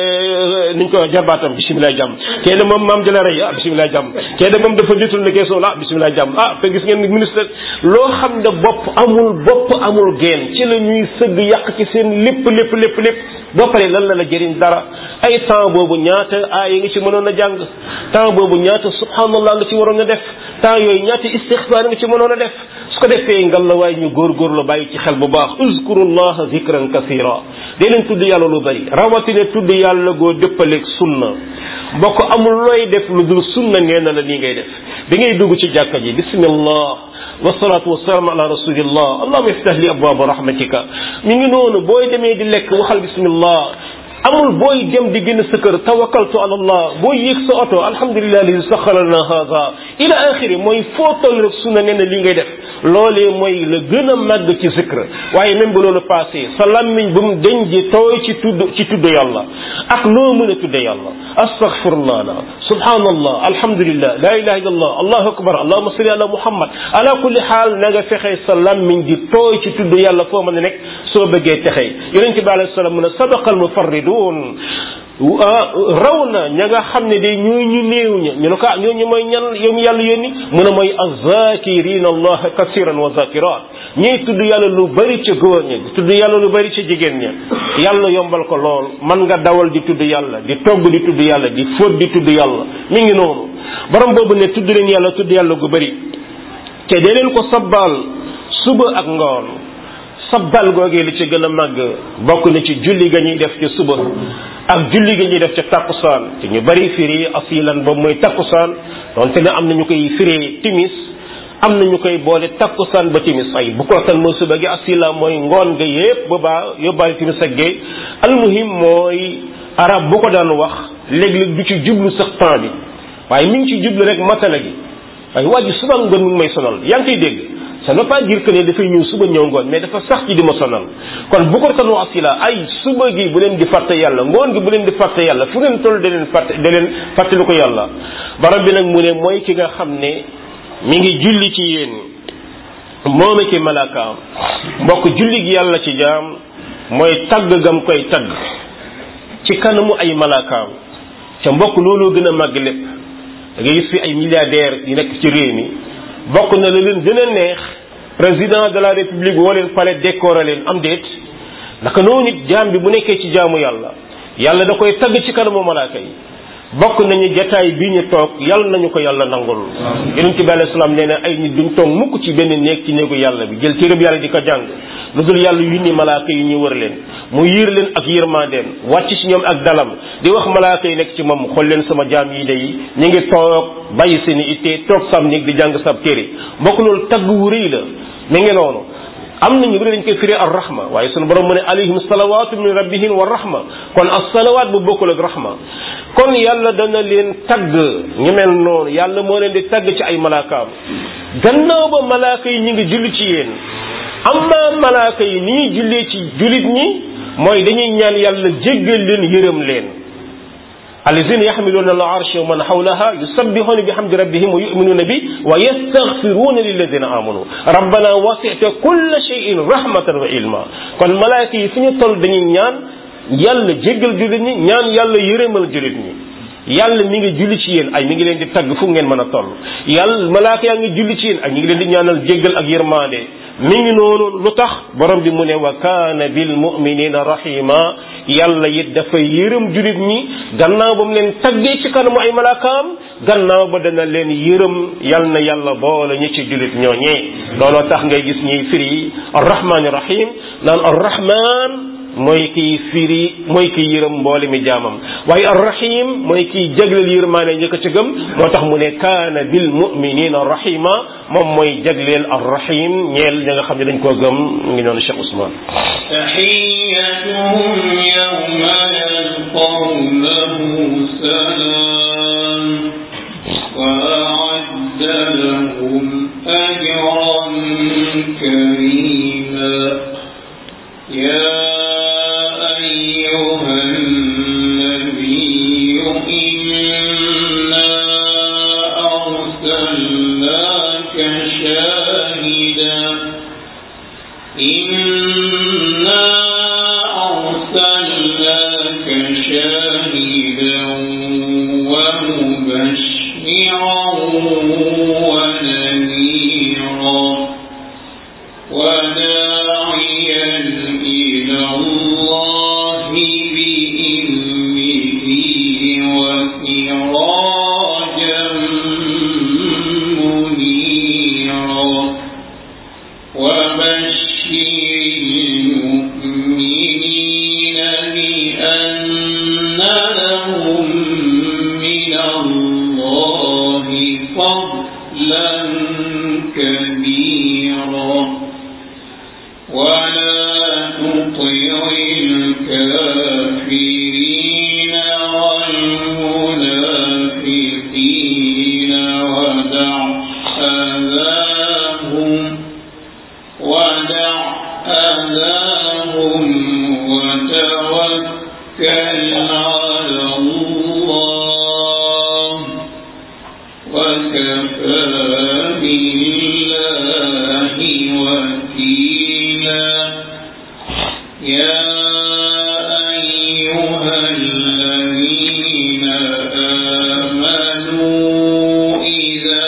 S1: niñ ko jarbaatam bisimilah jàmm kee de moom maam jëla rey ah bisimilah jàmm kee de moom dafa détourné keesoo la ah bisimilah jàmm ah te gis ngeen ministre loo xam ne bopp amul bopp amul geen ci la ñuy sëgg yàq ci seen lépp lépp lépp lépp boo paree lan la la jëriñ dara ay temps boobu ñaata aaya nga ci mënoon a jàng temps boobu ñaata subhanallah nga ci waroon a def temps yooyu ñaata istixfaar nga ci mënoon a def su ko defee ngal la waaye ñu góorgóorlu bàyyi ci xel bu baax uzkurullaha zikran kasira dee leen tudd yàlla lu bari rawatina tudd yàlla goo dëppaleeg sunna mbokk amul looy def lu dul sunna nee na la nii ngay def bi ngay dugg ci jàkka ji bismillah wasalaatu wasalaam ala rasulillah allahuma iftah li abwaaba rahmatika mi ngi noonu booy demee di lekk waxal bismillah amul booy dem di génn sa kër tawakkaltu ala allah booy yéeg sa oto alhamdulilah alladi saxara lana hada ila axiri mooy foo toll rek sunna nee na lii ngay def loolee mooy la gën a màgg ci zikr waaye même bu loolu passé sa lammiñ bu mu deñ ji tooy ci tudd ci tudd yàlla ak loo mën a tudde yàlla astaghfirullah la subhanallah alhamdulillah la ilaha illallah allahu akbar allahuma salli ala muhammad ala kulli xaal na nga fexe sa lammiñ di tooy ci tudd yàlla foo mën a nekk soo bëggee texee yonente bi alayhi salaam mu ne sadaqal mufarridun raw na ña nga xam ne day ñooy ñu néew ña ñu ne ko ñooñu mooy ñan yow yàlla yónni mu ne mooy azakirina allah kasiran wa zakirat ñiy tudd yàlla lu bari ca góor ña tudd yàlla lu bari ca jigéen ña yàlla yombal ko lool man nga dawal di tudd yàlla di togg di tudd yàlla di fóot di tudd yàlla mi ngi noonu borom boobu ne tudd leen yàlla tudd yàlla gu bari te dee leen ko sabbaal suba ak ngoon sabbal googee li ci gën a màgg bokk na ci julli ga ñuy def ci suba ak julli ga ñuy def ca takkusaan te ñu bari firi asilan boobu mooy takkusaan donte ne am na ñu koy firi timis am na ñu koy boole takkusaan ba timis ay bu ko tan mooy suba gi asila mooy ngoon nga yépp ba baa yóbbaale timis ak géey almuhim mooy arab bu ko daan wax léeg-léeg du ci jublu sax temps bi waaye mi ngi ci jublu rek matala gi waaye waa ji suba ngoon mi ngi may sonal yaa ngi koy dégg ça ne veut pas dire que ne dafay ñëw suba ñëw ngoon mais dafa sax ci di ma sonal kon bu ko tan wax asila ay suba gi bu leen di fàtte yàlla ngoon gi bu leen di fàtte yàlla fu leen toll da leen fàtte da leen fàttali ko yàlla barab bi nag mu ne mooy ki nga xam ne mi ngi julli ci yéen moome ki malaakaam mbokk julli gi yàlla ci jaam mooy tagg gam koy tagg ci kanamu ay malaakaam ca mbokk looloo gën a màgg lépp da ngay gis fi ay milliardaires yi nekk ci réew mi bokk na la leen gën a neex président de la république woo leen palais décoré leen am déet naka noonu nit jaam bi bu nekkee ci jaamu yàlla yàlla da koy tagg ci kanamu malaaka yi bokk nañu jataay bii ñu toog yàlla nañu ko yàlla nangul yonent bi alayhi salaam nee na ay nit duñ toog mukk ci benn néeg ci néegu yàlla bi jël téereb yàlla di ko jàng lu dul yàlla yu ni malaaka yi ñu wër leen mu yiir leen ak yërmandeem wàcc ci ñoom ak dalam di wax malaaka yi nekk ci moom xool leen sama jaam yi day ñu ngi toog bàyyi seen i ittee toog sam néeg di jàng sab téere mbokk loolu tagg wu rëy la mi ngi noonu am na ñu bëri dañ koy firi ar rahma waaye sunu borom mu ne alayhim salawatu min rabbihim wa rahma kon as salawaat bu bokkul ak rahma kon yàlla dana leen tagg ñu mel noonu yàlla moo leen di tagg ci ay malaakaam gannaaw ba malaaka yi ñu ngi julli ci yéen amma malaaka yi ni ñuy jullee ci jullit ñi mooy dañuy ñaan yàlla jéggal leen yërëm leen allazina yaxmiluuna al arsha wa man xawlaha yusabbixuuna bi hamdi rabbihim wa yuminuuna bi wa yastaxfiruuna lilladina amanu rabbana wasita kulla cheyin rahmatan wa ilma kon malaaka yi fu ñu toll dañuy ñaan yàlla jéggal jullit ñi ñaan yàlla yërëmal jullit ñi yàlla mi ngi julli ci yéen ay mi ngi leen di tagg fu ngeen mën a toll yàlla malaaka yaa ngi julli ci yéen ak ñi ngi leen di ñaanal jéggal ak yërmaande mi ngi noonu lu tax borom bi mu ne wa kaana bil muminina rahima yàlla it dafa yërëm jullit ñi gannaaw ba mu leen taggee ci kanamu ay malaakaam gannaaw ba dana leen yërëm yal na yàlla boole ñi ci jullit ñooñee looloo tax ngay gis ñuy firi arrahmaani rahim naan arrahman mooy kiy firi mooy kiy yërëm mboole mi jaamam waaye arrahim mooy kiy jagleel yërmaane ñi ko ci gëm moo tax mu ne kaana bil muminina rahima moom mooy jagleel arrahim ñeel ña nga xam ne dañ koo gëm ngi noonu Cheikh Ousmane
S2: تحيتهم يوم يلقونه سلام وأعد لهم أجرا كريما يا أيها النبي إنا أرسلناك شاهدا إنا أرسلناك شاهدا ومبشرا ونذيرا وداعيا إلى الله بإذنه وسراجا منيرا وبشر المؤمنين بأن لهم من الله فضلا كبيرا ولا تطع الكافرين والمنافقين ودع أذاهم ودع أذاهم وتوكل على الله وكفى بالله وكيلا يا أيها الذين آمنوا إذا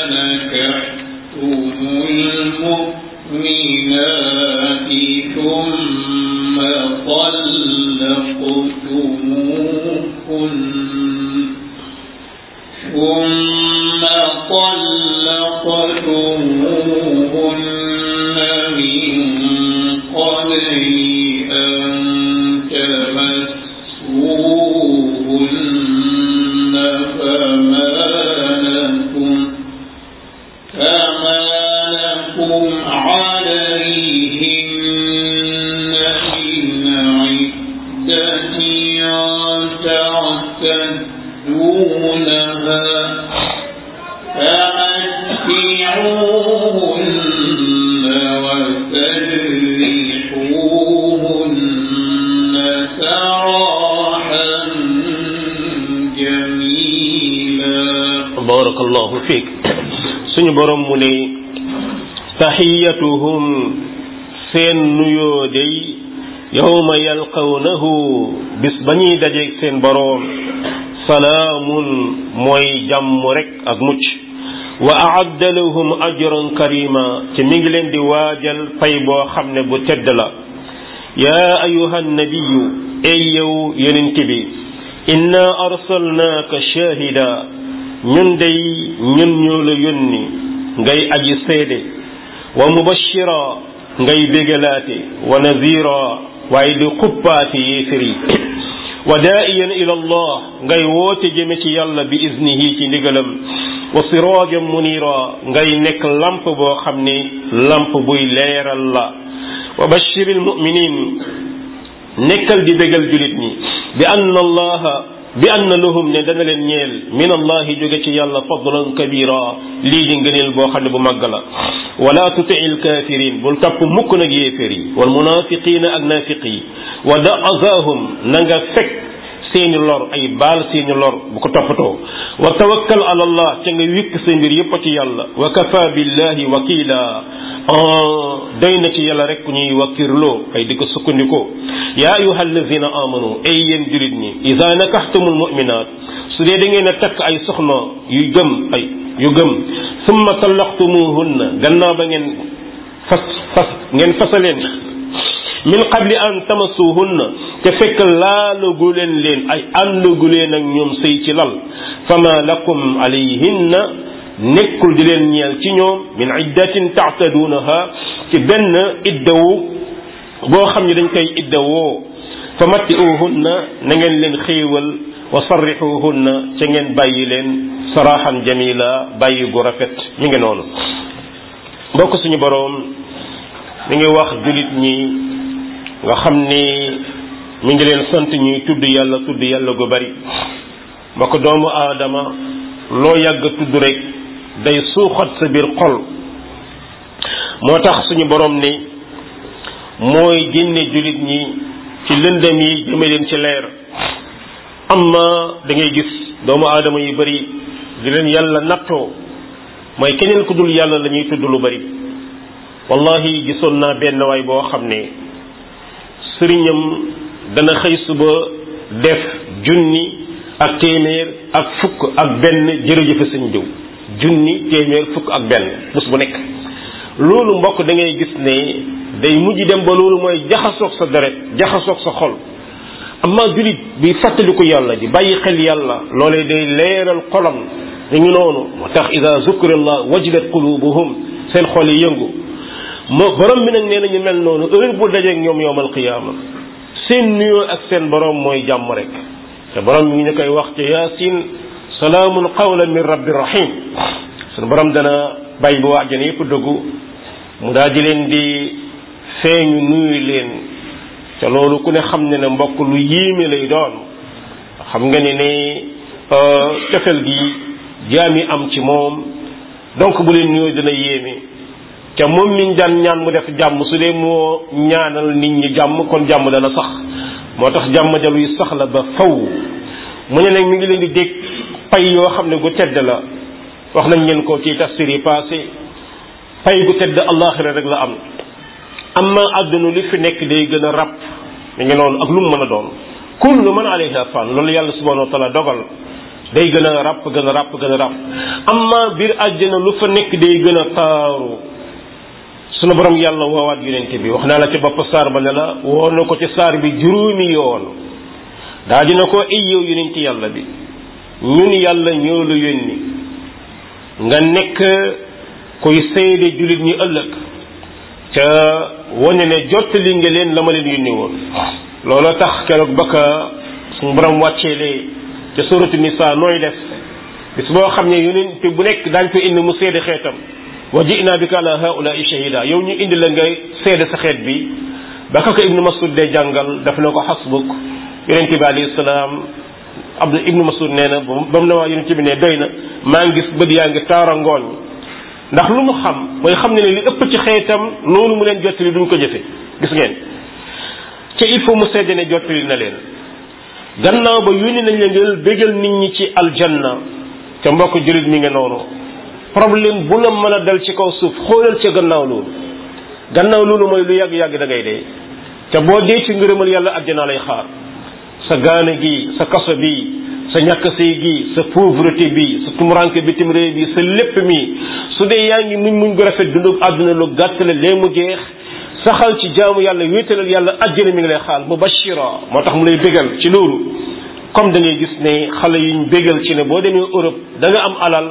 S2: نكحتم المؤمنات ثم طلقتموهن ثم طلقتموهن من قبل أن تمسوهن تمسوهنها فمتعوهن وسرحوهن سراحا جميلا
S1: barakallahu fiik suñu borom mu ne taxiyatuhum seen nuyoo day yawma yalqawnahu bis ba ñuy dajeeg seen boroom salaamun mooy jàmm rek ak mucc wa aadda lahum ajran karima ci mi ngi leen di waajal pay boo xam ne bu tedd la yaa ayuha nabiyu ey yow yonent bi inna arsalnaaka shahida ñun day ñun ñoo la yónni ngay aji seede wa mubashira ngay bégalaate wa nazira waaye di xuppaate yéefér yi wa daa'iyan ila allah ngay woote jëme ci yàlla bi iznihi ci ndigalam wa siraajan munira ngay nekk lamp boo xam ne lamp buy leeral la wa bashiril muminin nekkal di bégal julit ñi bi anna allaha bi anna lahum ne dana leen ñeel min allahi jóge ci yàlla fadlan kabira lii di ngëneel boo xam ne bu màgg la wala tuti il kafirin bul topp mukk nag yéeféer yi wal munafiqina ak nafiq yi wa da azahum na nga fekk seeni lor ay baal seeni lor bu ko toppatoo wa tawakkal ala allah ca nga wikk sa mbir yépp ci yàlla wa kafa billahi wakila doy na ci yàlla rek ñuy wakkirloo ay di ko sukkandikoo yaa ayuha allazina amanu ay yéen julit ñi ida nakaxtumul muminat su dee da ngeen a takk ay soxna yu gëm ay yu gëm summa tallaqtumuhunna gannaaw ba ngeen fas fas ngeen fasaleen min qabli an tamasuhunna te fekk laalagu leen leen ay àndagu leen ak ñoom sëy ci lal fama lakum alayhinna nekkul di leen ñeel ci ñoom min iddatin taataduunaha ci benn iddawu boo xam ne dañ koy iddawoo fa matti'uhunna na ngeen leen xéewal wa sarrixuhunna ca ngeen bàyyi leen saraxan jamila bàyyi gu rafet mi ngi noonu mbokk suñu boroom mi ngi wax julit ñi nga xam ni mi ngi leen sant ñuy tudd yàlla tudd yàlla gu bari mbokk doomu aadama loo yàgg tudd rek day suuxat sa biir xol moo tax suñu borom ni mooy génne jullit ñi ci lëndëm yi jëme leen ci leer amma da ngay gis doomu aadama yu bari di leen yàlla nattoo mooy keneen ku dul yàlla la ñuy tudd lu bari wallahi gisoon naa benn waay boo xam ne sëriñam dana xëy suba def junni ak téeméer ak fukk ak benn jërëjëfe sëñ diw junni téeméer fukk ak benn bés bu nekk loolu mbokk da ngay gis ne day mujj dem ba loolu mooy jaxasoog sa deret jaxasoog sa xol amma julit bi fàttaliku yàlla di bàyyi xel yàlla loolee day leeral xolam ñu ngi noonu moo tax ida zukirallah wajilat qulubuhum seen xol yi yëngu moo borom bi nag nee nañu mel noonu heure bu dajeeg ñoom yowmal qiyaama seen nuyoo ak seen borom mooy jàmm rek te borom mi ngi ñu koy wax ci yaasin salaamun qawlan min rabbi rahim sunu borom dana bàyyi bu waa àjjana yëpp dëggu mu daal di leen di feeñu nuyu leen te loolu ku ne xam ne ne mbokk lu yéeme lay doon xam nga ne ne cofel gi jaam yi am ci moom donc bu leen nuyoo dina yéeme te moom miñ daan ñaan mu def jàmm su dee moo ñaanal nit ñi jàmm kon jàmm dana sax moo tax jàmm jaluy sax la ba faw mu ne nag mi ngi leen di dégg pay yoo xam ne gu tedd la wax nañ leen ko ci tafsir yi passé pay gu tedd allaxira rek la am amma àdduna li fi nekk day gën a rab mi ngi noonu ak lu mu mën a doon kullu man alayha fan loolu yàlla subhanahu wa taala dogal day gën a ràpp gën a ràpp gën a ràpp amma biir àjjana lu fa nekk day gën a taaru sunu borom yàlla woowaat yonente bi wax naa la ci bopp saar ba ne la woo na ko ci saar bi juróomi yoon daa dina ko ay yow yonente yàlla bi ñun yàlla ñoo la yónni nga nekk koy seede jullit ñi ëllëg ca wane ne jottali nga leen la ma leen yónni woon looloo tax keroog ba ka suñu borom wàcceelee ca suratu nisa nooy def bis boo xam ne yonent bu nekk daañ ko indi mu seede xeetam wa ji'na bika ala haula'i shahida yow ñu indi la ngay seede sa xeet bi ba ka ko ibnu masud dee jàngal daf na ko xasbuk yonente bi alayhi salaam Abdu ibnu Masud nee na ba mu ne waa yonent bi ne doy na maa ngi gis bët yaa ngi taara ngooñ ndax lu mu xam mooy xam ne ne li ëpp ci xeetam noonu mu leen jottali duñ ko jëfe gis ngeen te il faut mu sedde ne jottali na leen gannaaw ba yónni nañ leen ngeen bégal nit ñi ci aljanna te mbokk jullit mi ngi noonu problème bu la mën a dal ci kaw suuf xoolal ca gannaaw loolu gannaaw loolu mooy lu yàgg-yàgg da ngay dee te boo dee ci ngërëmal yàlla àjjana lay xaar sa gaane gi sa kaso bi sa ñàkk sëy gi sa pauvreté bi sa tumuranke bitim réew bi sa lépp mi su dee yaa ngi muñ muñ gu rafet dundu àdduna lu gàtt la lee mu jeex saxal ci jaamu yàlla wéetalal yàlla àjjana mi ngi lay xaal mubashira moo tax mu lay bégal ci loolu comme da ngay gis ne xale yuñ bégal ci ne boo demee Europe da nga am alal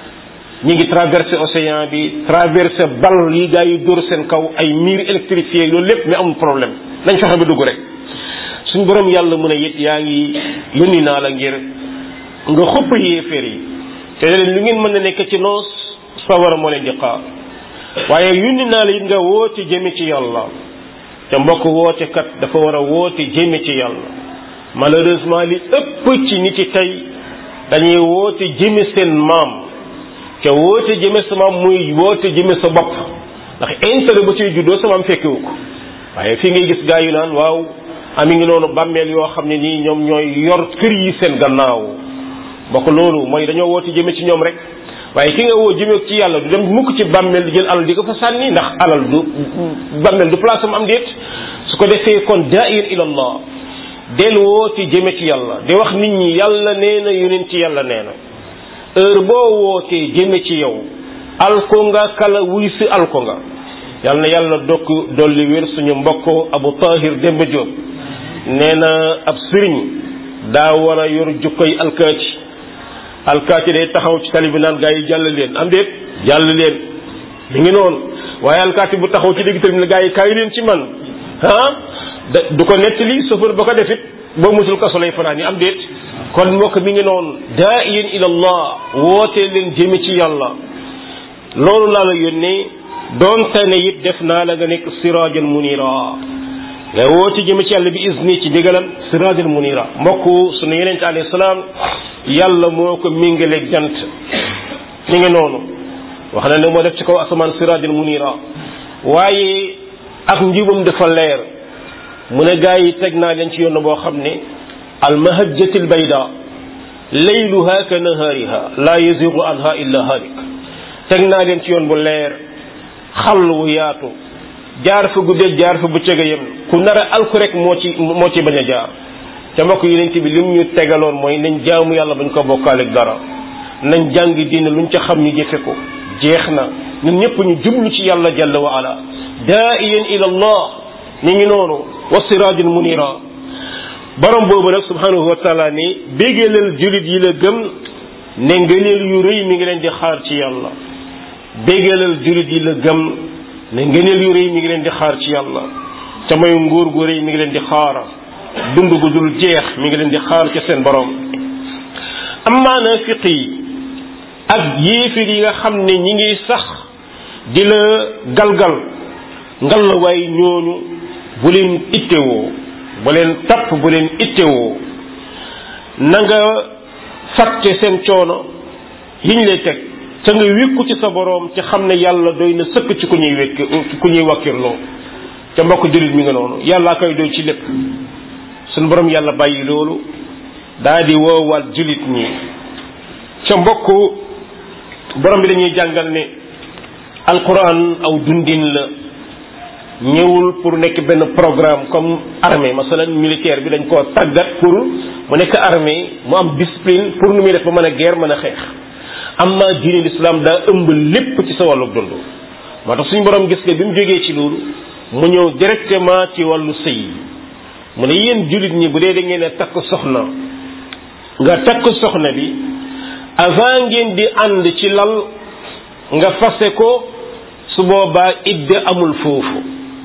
S1: ñi ngi traversé océan bi traversé bal yi gaa yi dóor seen kaw ay mur électrifié loolu lépp mais amul problème nañ fexe ba dugg rek suñ borom yàlla mu ne it yaa ngi yónni naa la ngir nga xupp yéeféer yi te leen lu ngeen mën na nekk ci noos sawara moo leen di xaar waaye yónni naa la it nga woote jëme ci yàlla te mbokk woote kat dafa war a woote jëme ci yàlla malheureusement li ëpp ci nit yi tey dañuy woote jëme seen maam te woote jëme sa maam muy woote jëme sa bopp ndax intérêt ba ciy juddoo sa maam fekkewu ko waaye fii ngay gis gaa yu naan waaw ami ngi noonu bàmmeel yoo xam ne nii ñoom ñooy yor kër yi seen gannaaw bokk loolu mooy dañoo woote jëme ci ñoom rek waaye ki nga woo jëme ci yàlla du dem mukk ci bàmmeel di jël alal di ko fa sànni ndax alal du bàmmeel du place am am déet su ko defee kon daa'ir ila allah del woote jëme ci yàlla di wax nit ñi yàlla nee na yonent ci yàlla nee na heure boo wootee jëme ci yow alko nga kala wuy si alko nga yal na yàlla dokk dolli wér suñu mbokk abu tahir demba Diop nee na ab sëriñ daa war a yor jukkoy alkaati alkaati day taxaw ci tali bi naan gaa yi jàll leen am déet jàll leen mi ngi noonu waaye alkaati bu taxaw ci digg tali bi ne gaa yi kaay leen ci man ah du ko nettali chauffeur ba ko defit boo musul kaso lay fanaan yi am déet kon mbokk mi ngi noonu daa yéen ila allah wootee leen jëme ci yàlla loolu laa la yónnee doonte ne it def naa la nga nekk sirajan munira nga woote jëme ci yàlla bi isni ci ndigalam sirajan munira mbokk sunu yonente alayhi salaam yàlla moo ko méngaleeg jant mi ngi noonu wax na ne moo def ci kaw asamaan sirajan munira waaye ak njubam dafa leer mu ne gaa yi teg naa leen ci yoon boo xam ne almahajjati albayda layluha ka nahaariha la yazigu anha illa halik teg naa leen ci yoon bu leer xàll wu yaatu jaar fa guddee jaar fa bëccëg a yem ku nar a alku rek moo ci moo ci bañ a jaar ca mbokk yonent bi lim ñu tegaloon mooy nañ jaamu yàlla bañ ko bokkaaleeg dara nañ jàng diine luñ ca xam ñu jëfe ko jeex na ñun ñëpp ñu jublu ci yàlla jalla wa ala daa'iyan ila allah ñu ngi noonu wa siraajin munira borom boobu nag subhanahu wa taala ni bégalal julit yi la gëm ne ngëneel yu rëy mi ngi leen di xaar ci yàlla bégalal julit yi la gëm ne ngëneel yu rëy mi ngi leen di xaar ci yàlla te mooy nguur gu rëy mi ngi leen di xaar dund gu dul jeex mi ngi leen di xaar ci seen borom amma naafiq yi ak yéefir yi nga xam ne ñi ngi sax di la galgal ngal la waay ñooñu bu leen ittewoo bu leen tapp bu leen ittewoo na nga fàtte seen coono yiñ lay teg te nga wékku ci sa boroom ci xam ne yàlla doy na sëkk ci ku ñuy wekk ku ñuy wakkirloo ca mbokk jullit mi nga noonu yàllaa koy doy ci lépp suñ boroom yàlla bàyyi loolu daa di woowaat jullit ñi ca mbokk borom bi dañuy jàngal ne alquran aw dundin la ñëwul pour nekk benn programme comme armée masalan militaire bi dañ koo tàggat pour mu nekk armée mu am discipline pour nu muy def ba mën a guerre mën a xeex amma diine l'islam daa ëmb lépp ci sa wàllu dund moo tax suñu borom gis nga bi mu jógee ci loolu mu ñëw directement ci wàllu sëy mu ne yéen jullit ñi bu dee da ngeen a takk soxna nga takk soxna bi avant ngeen di ànd ci lal nga fase ko su boobaa idde amul foofu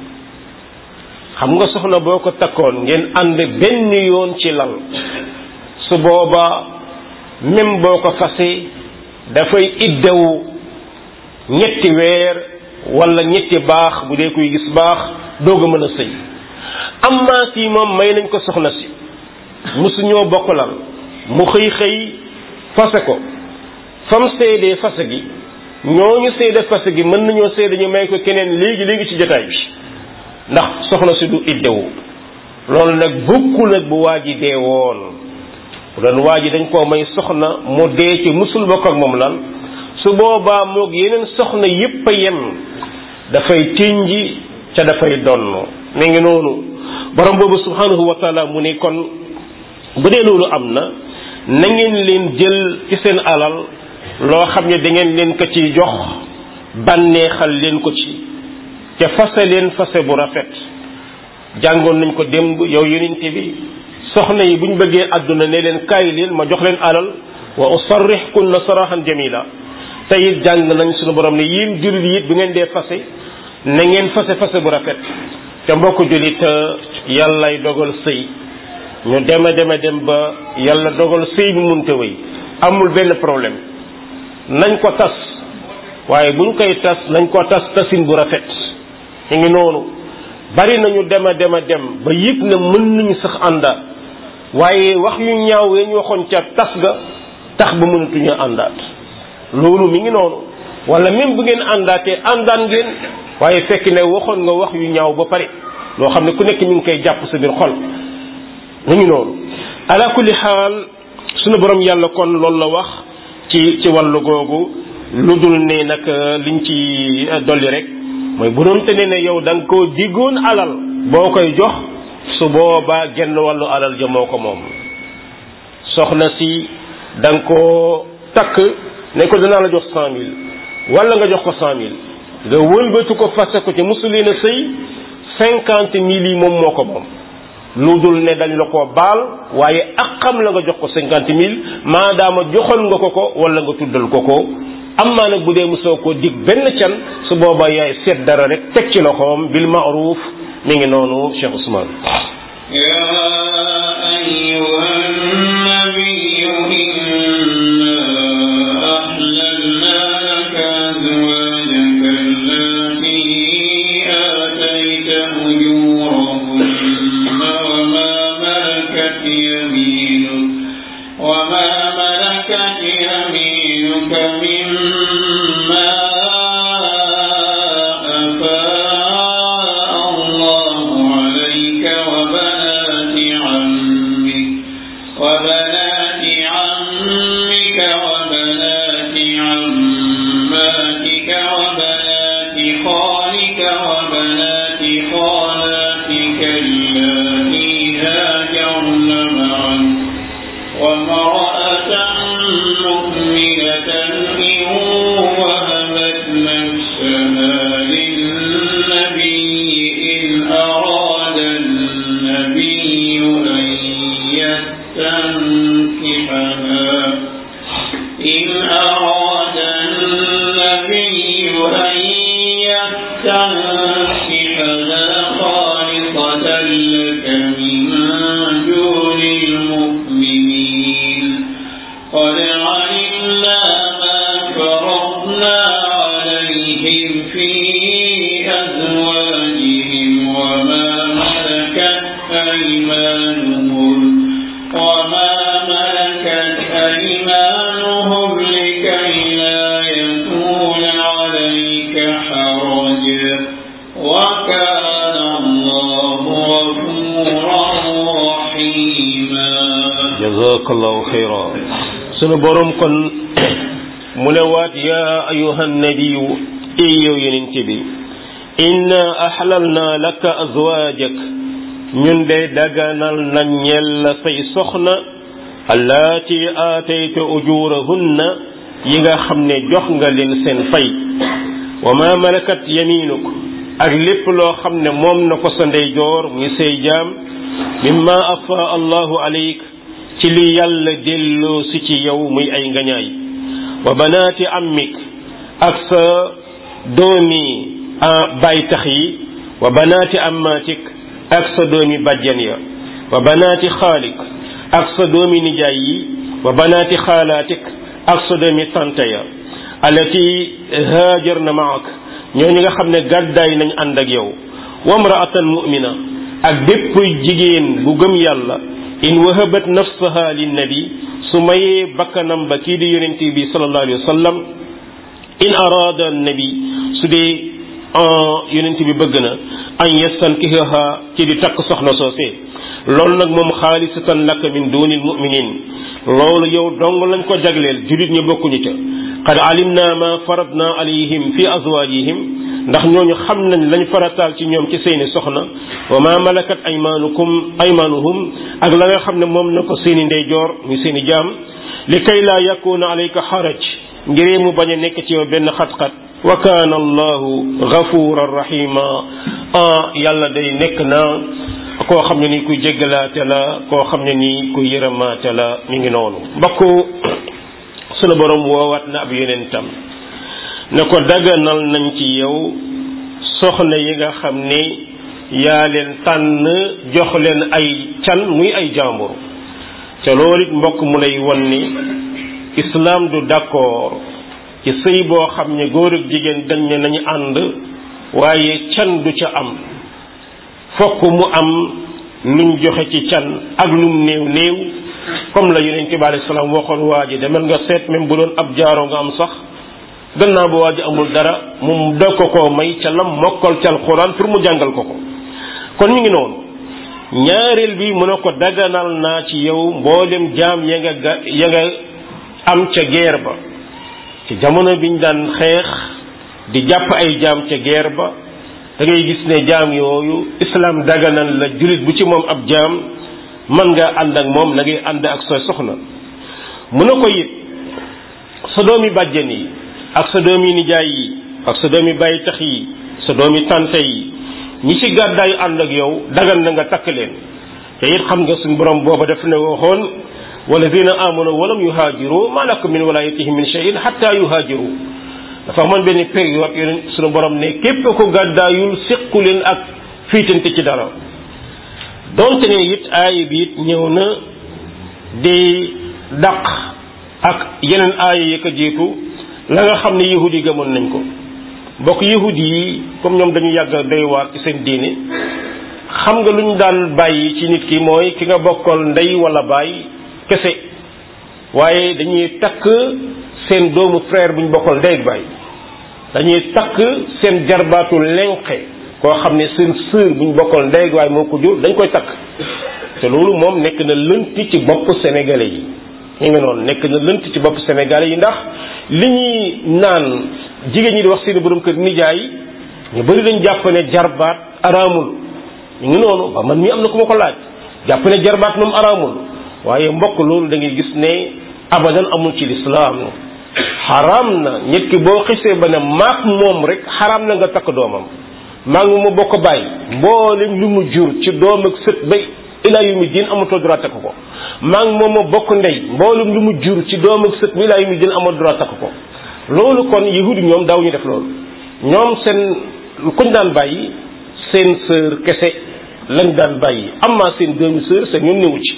S1: xam nga soxna boo ko takkoon ngeen ànd benn yoon ci lal su boobaa même boo ko fase dafay iddewu ñetti weer wala ñetti baax bu dee kuy gis baax doog a mën a sëy amma kii moom may nañ ko soxna si musuñoo bokk lal mu xëy xëy fase ko fam seedee fase gi ñooñu seede fase gi mën nañoo seede ñu may ko keneen léegi léegi ci jotaay bi ndax soxna si du iddewu loolu nag bokkul nag bu waa ji dee woon bu doon waa ji dañ koo may soxna mu dee ci musul bokk ak moom lan su boobaa moog yeneen soxna yépp a yem dafay tinji ca dafay donn mi ngi noonu borom boobu subhanahu wa taala mu ne kon bu dee loolu am na na ngeen leen jël ci seen alal loo xam ne da ngeen leen ko ci jox bànneexal leen ko ci te fase leen fase bu rafet jàngoon nañ ko démb yow yonente bi soxna yi buñ bëggee àdduna ne leen kaay leen ma jox leen alal wa usarrihkunna sarahan jamila te it jàng nañ suñu borom ne yéen jullit yi it bu ngeen dee fase na ngeen fase fase bu rafet te mbokk jullit yàllay dogal sëy ñu deme deme dem ba yàlla dogal sëy bi munte wéy amul benn problème nañ ko tas waaye buñ koy tas nañ ko tas tasin bu rafet ñu ngi noonu bari nañu dema dema dem ba yëg na mën nañu sax àndaat waaye wax yu ñaaw ya ñu waxoon ca tas ga tax ba mënatuñu àndaat loolu mi ngi noonu wala même bu ngeen àndaatee àndaan ngeen waaye fekk ne waxoon nga wax yu ñaaw ba pare loo xam ne ku nekk mi ngi koy jàpp sa biir xol mu ngi noonu ala kulli xaal sunu borom yàlla kon loolu la wax ci ci wàllu googu lu dul ne nag liñ ci dolli rek mooy bu doon te ne ne yow da nga koo diggoon alal boo koy jox su boobaa genn wàllu alal ja moo ko moom soxna si da nga koo takk ne ko dinaa la jox cent mille wala nga jox ko cent mille nga wëlbatu ko fase ko ci musuliina sëy cinquante mille yi moom moo ko moom lu dul ne dañ la ko baal waaye ak xam la nga jox ko cinquante mille maadaama joxoon nga ko ko wala nga tuddal ko ko am maa nag bu dee mosoo ko dig benn can su boobaa yaay seet dara rek teg ci loxoom bil maaruf mi ngi noonu Cheikh Ousmane
S2: يا أيها النبي إنا أحللنا لك أزواجك التي آتيت أجورهن وما ملكت يمينك وما ملكت يمينك مما أفاء الله عليك وبنات عمك وبنات عمك وبنات عماتك وبنات خالك وبنات خالاتك اللاتي هاجرن معك وامرأة مؤمنة إن وهبت نفسها للنبي إن أراد النبي أن يستنكحها إن أراد النبي أن يستنكحها خالصة لك من دون المؤمنين قد علمنا ما فرضنا عليهم في أزواجهم وما ملكت أيمانهم وما ملكت أيمانهم لكي لا يكون عليك حرج وكان الله غفورا رحيما
S1: jazakallahu xayra sunu borom kon mu ne waat yaa ayuha nabiyu ey yow yonent bi inna ahlalna laka azwaajak ñun de daganal nañ ñel la say soxna allaati aatayta ujurahunna yi nga xam ne jox nga leen seen fay wa ma malakat yaminuk ak lépp loo xam ne moom na ko sa ndeyjoor muy say jaam mimma afa allahu alayk ci li yàlla delloo si ci yow muy ay ngañaay wa banaati ammik ak sa doomi baay tax yi wa banaati ammatik ak sa doomi bàjjan ya wa banaati xaalik ak sa doomi nijaay yi wa banaati xaalaatik ak sa doomi tante ya alati haajar na maak ñooñu nga xam ne gàddaay nañ ànd ak yow wa mraatan mu'mina ak bépp jigéen bu gëm yàlla in wahabat nafsaha linnabi su mayee bakkanam ba kii di yonent bi sallallahu alayhi wa sallam in arada nabi su dee yonent bi bëgg na an yastankihaha ci di takk soxna soosee loolu nag moom xaalisatan laka min dunil muminin loolu yow dong lañ ko jagleel julit ñi bokkuñu ca qad alimna ma faradna alayhim fi azwajihim ndax ñooñu xam nañ lañ farataal ci ñoom ci seeni soxna wa ma malakat aymanukum aymanuhum ak la nga xam ne moom na ko seeni ndeyjoor muy seeni jaam li kay laa yakuna alayka xaraj ngiree mu bañ a nekk ci yow benn xat-xat wa kaana allahu gafuran rahima ah yàlla day nekk na koo xam ne ni kuy jéggalaate la koo xam ne ni kuy yërëmaate la mi ngi noonu mbokk sunu borom woowaat na ab yonentam ne ko daganal nañ ci yow soxna yi nga xam ne yaa leen tànn jox leen ay can muy ay jàmbur te loolu it mbokk mu lay won ni islam du d'accord ci sëy boo xam ne góor ak jigéen dañ ne nañu ànd waaye can du ca am fokk mu am luñ joxe ci can ak lum néew néew comme la yonent bi alayhi salaam waxoon waa ji demal nga seet même bu doon ab jaaro nga am sax gannaaw ba waa ji amul dara mu dog ko koo may ca lam mokkal ca alxuraan pour mu jàngal ko ko kon ñu ngi noonu ñaareel bi mu ne ko daganal naa ci yow mboolem jaam ya nga ga ya nga am ca guerre ba ci jamono biñ daan xeex di jàpp ay jaam ca guerre ba da ngay gis ne jaam yooyu islam daganal la jullit bu ci moom ab jaam mën nga ànd ak moom na ngay ànd ak sa soxna mu ne ko it sa doomi bàjjen yi ak sa doomi nijaay yi ak sa doomi bàyyi tax yi sa doomi tante yi ñi ci gàddaayu ànd ak yow dagan na nga takk leen te it xam nga suñ borom booba daf ne waxoon walladina amanu walam yuhaajiru ma lakum min walayatihim min shay'in hatta yuhaajiru dafa amoon benn période yeneen suñu borom ne képp ko gàddaayul séqu leen ak fiitante ci dara donte ne it aaya bi it ñëw na di daq ak yeneen aaya yi ko jiitu la nga xam ne yahud yi gëmoon nañ ko bokk yahud yi comme ñoom dañu yàgg doy waar ci seen diine xam nga lu ñu daan bàyyi ci nit ki mooy ki nga bokkal ndey wala baay kese waaye dañuy takk seen doomu frère bu ñu bokkal ndey ak baay dañuy takk seen jarbaatu lenqe koo xam ne seen sœur bu ñu bokkal ndey ak baay moo ko jur dañ koy takk te loolu moom nekk na lënt ci bopp sénégalais yi ñu ngi noonu nekk na lënt ci bopp sénégalais yi ndax li ñuy naan jigéen ñi di wax seeni borom kër nijaay ñu bari dañ jàpp ne jarbaat araamul ñu ngi noonu ba man mii am na ku ma ko laaj jàpp ne jarbaat moom araamul waaye mbokk loolu da ngay gis ne abadan amul ci lislaam xaraam na nit ki boo xisee ba ne maak moom rek xaraam na nga takk doomam maa ngi ma bokk bàyyi mboolem lu mu jur ci doom ak sët bay ilaa yu mu diin amatoo droit takk ko maa ngi moom ma bokk ndey mboolem lu mu jur ci doom ak sët bi ilaa yu mu diin amatoo droit takk ko loolu kon yahudi ñoom daaw ñu def loolu ñoom seen kuñ daan bàyyi seen sœur kese lañ daan bàyyi amma seen doomi sœur seen ñoom newu ci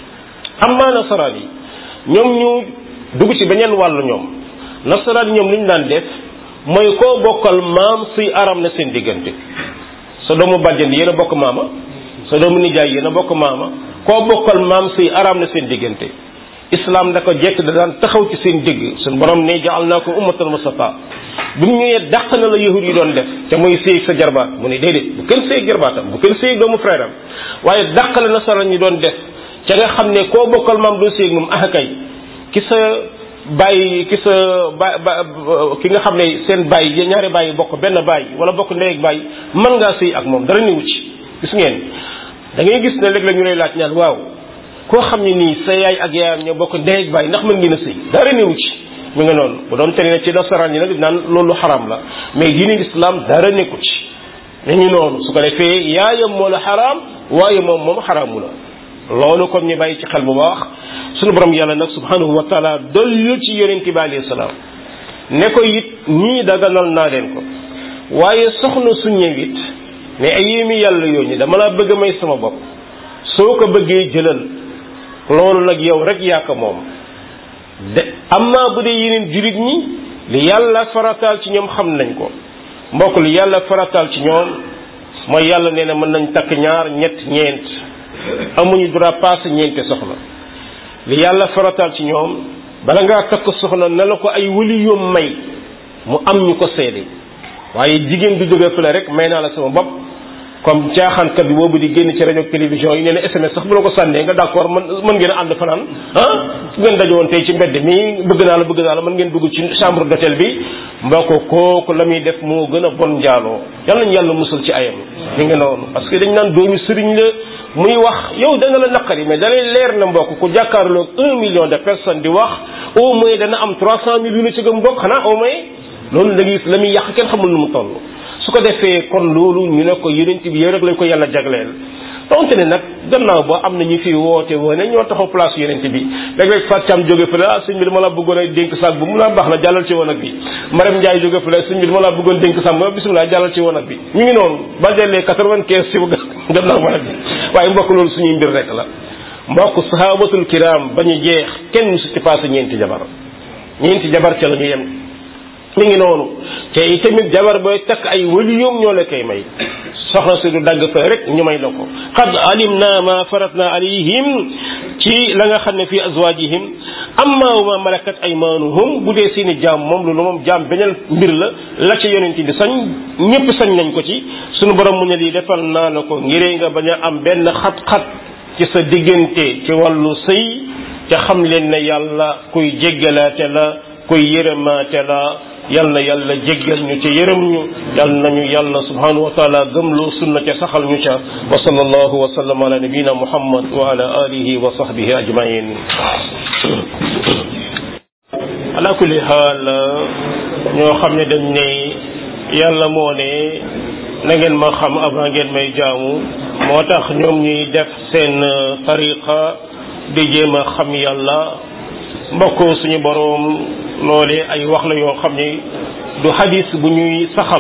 S1: amma nasaraan yi ñoom ñu dugg ci beneen wàllu ñoom nasaraan yi ñoom li ñu daan def mooy koo bokkal maam suy aram na seen diggante sa doomu bàjjan yéen a bokk maama sa doomu nijaay yéen a bokk maama koo bokkal maam suy aram na seen diggante islam da ko jekk da daan taxaw ci seen digg suñ borom ne jaal naa ko ummatan wasata bi mu ñëwee dàq na la yahud yi doon def te muy séeg sa jarbaat mu ne déedéet bu kenn séeg jarbaatam bu kenn séeg doomu frère am waaye dàq la nasaraan ñi doon def ca nga xam ne koo bokkal maam doo séeg moom ah kay ki sa bàyyi ki sa ba ba ki nga xam ne seen bàyyi ñaari bàyyi bokk benn bàyyi wala bokk ndey ak bàyyi mën ngaa séy ak moom dara newu ci gis ngeen da ngay gis ne léeg-léeg ñu lay laaj ñaan waaw koo xam ne nii sa yaay ak yaayam ñoo bokk ndey ak bàyyi ndax mën ngeen a sëy dara newu ci mi nga noonu bu doon tere ne ci nasaraan yi nag naan loolu xaraam la mais diine islam dara nekku ci mi ngi noonu su ko defee yaayam moo la xaraam waaye moom moom xaraamu la loolu kon ñu bàyyi ci xel bu baax sunu borom yàlla nag subhanahu wa taala dollu ci yonent bi alayhi salaam ne ko it ñii daganal naa leen ko waaye soxna su ñëwit ne ay yéemi yàlla yooñu dama laa bëgg may sama bopp soo ko bëggee jëlal loolu nag yow rek yaa ko moom de amma bu dee yeneen jurit ñi li yàlla farataal ci ñoom xam nañ ko mbokk li yàlla farataal ci ñoom mooy yàlla nee na mën nañ takk ñaar ñett ñeent amuñu droit passé ñeente soxna li yàlla farataal ci ñoom bala ngaa takk soxna na la ko ay wali yoom may mu am ñu ko seede waaye jigéen du jóge fële rek may naa la sama bopp comme caaxaankat bi boobu di génn ci rajo télévision yi nee na SMS sax bu la ko sànnee nga d'accord man mën ngeen a ànd fanaan ah bu ngeen dajowoon tey ci mbedd mi bëgg naa la bëgg naa la mën ngeen dugg ci chambre d'hôtel bi mbokk kooku la muy def moo gën a bon njaaloo yàlla nañu yàlla musul ci ayam mi ngi noonu parce que dañ naan doomi sëriñ la muy wax yow da nga la naqari mais da lay leer na mbokk ku jàkkaarloog un million de personnes di wax au moins dana am trois cent mille yu la ci gëm mbokk xanaa au moins loolu da ngay la muy yàq kenn xamul nu mu toll su ko defee kon loolu ñu ne ko yonent bi yow rek lañ ko yàlla jagleel donte ne nag gannaaw ba am na ñu fi woote woone ñoo taxaw place yonent bi léeg-léeg Fatou jóge fële ah sëñ bi dama la bëggoon a dénk saag bu mu la baax na jàllal ci wanag bi Marème Ndiaye jóge fële sëñ bi dama la bëggoon dénk saag bu bisimilah jàllal ci wanag bi ñu ngi noonu ba dellee quatre-vingt-quinze ci gannaaw wanag bi waaye mbokk loolu suñuy mbir rek la mbokk sahabatul kiram ba ñu jeex kenn musu ci passé ñeenti jabar ñeenti jabar ca la ñu yem mi ngi noonu te itamit jabar booy takk ay waliyum ñoo la koy may soxna si du dagg fa rek ñu may la ko qad alimna ma faratna alayhim ci la nga xam ne fii azwajihim amma wa ma malakat aymanuhum bu dee seeni jaam moom loolu moom jaam beneen mbir la la ca yonent bi sañ ñëpp sañ nañ ko ci sunu borom mu ne lii defal naa la ko ngiree nga bañ a am benn xat-xat ci sa diggante ci wàllu sëy te xam leen ne yàlla kuy jéggalaate la kuy yërëmaate la yal na yàlla jéggal ñu ca yërëm ñu yal nañu yàlla subhanahu wa taala gëmloo sunna ca saxal ñu ca wa sallallahu wa sallam ala nabina muhammad wa ala alihi wa sahbihi ajmain ala kulli xaal ñoo xam ne dañ ne yàlla moo ne na ngeen ma xam avant ngeen may jaamu moo tax ñoom ñuy def seen tariqa di jéem a xam yàlla mbokk suñu boroom loolee ay wax la yoo xam ne du hadis bu ñuy saxal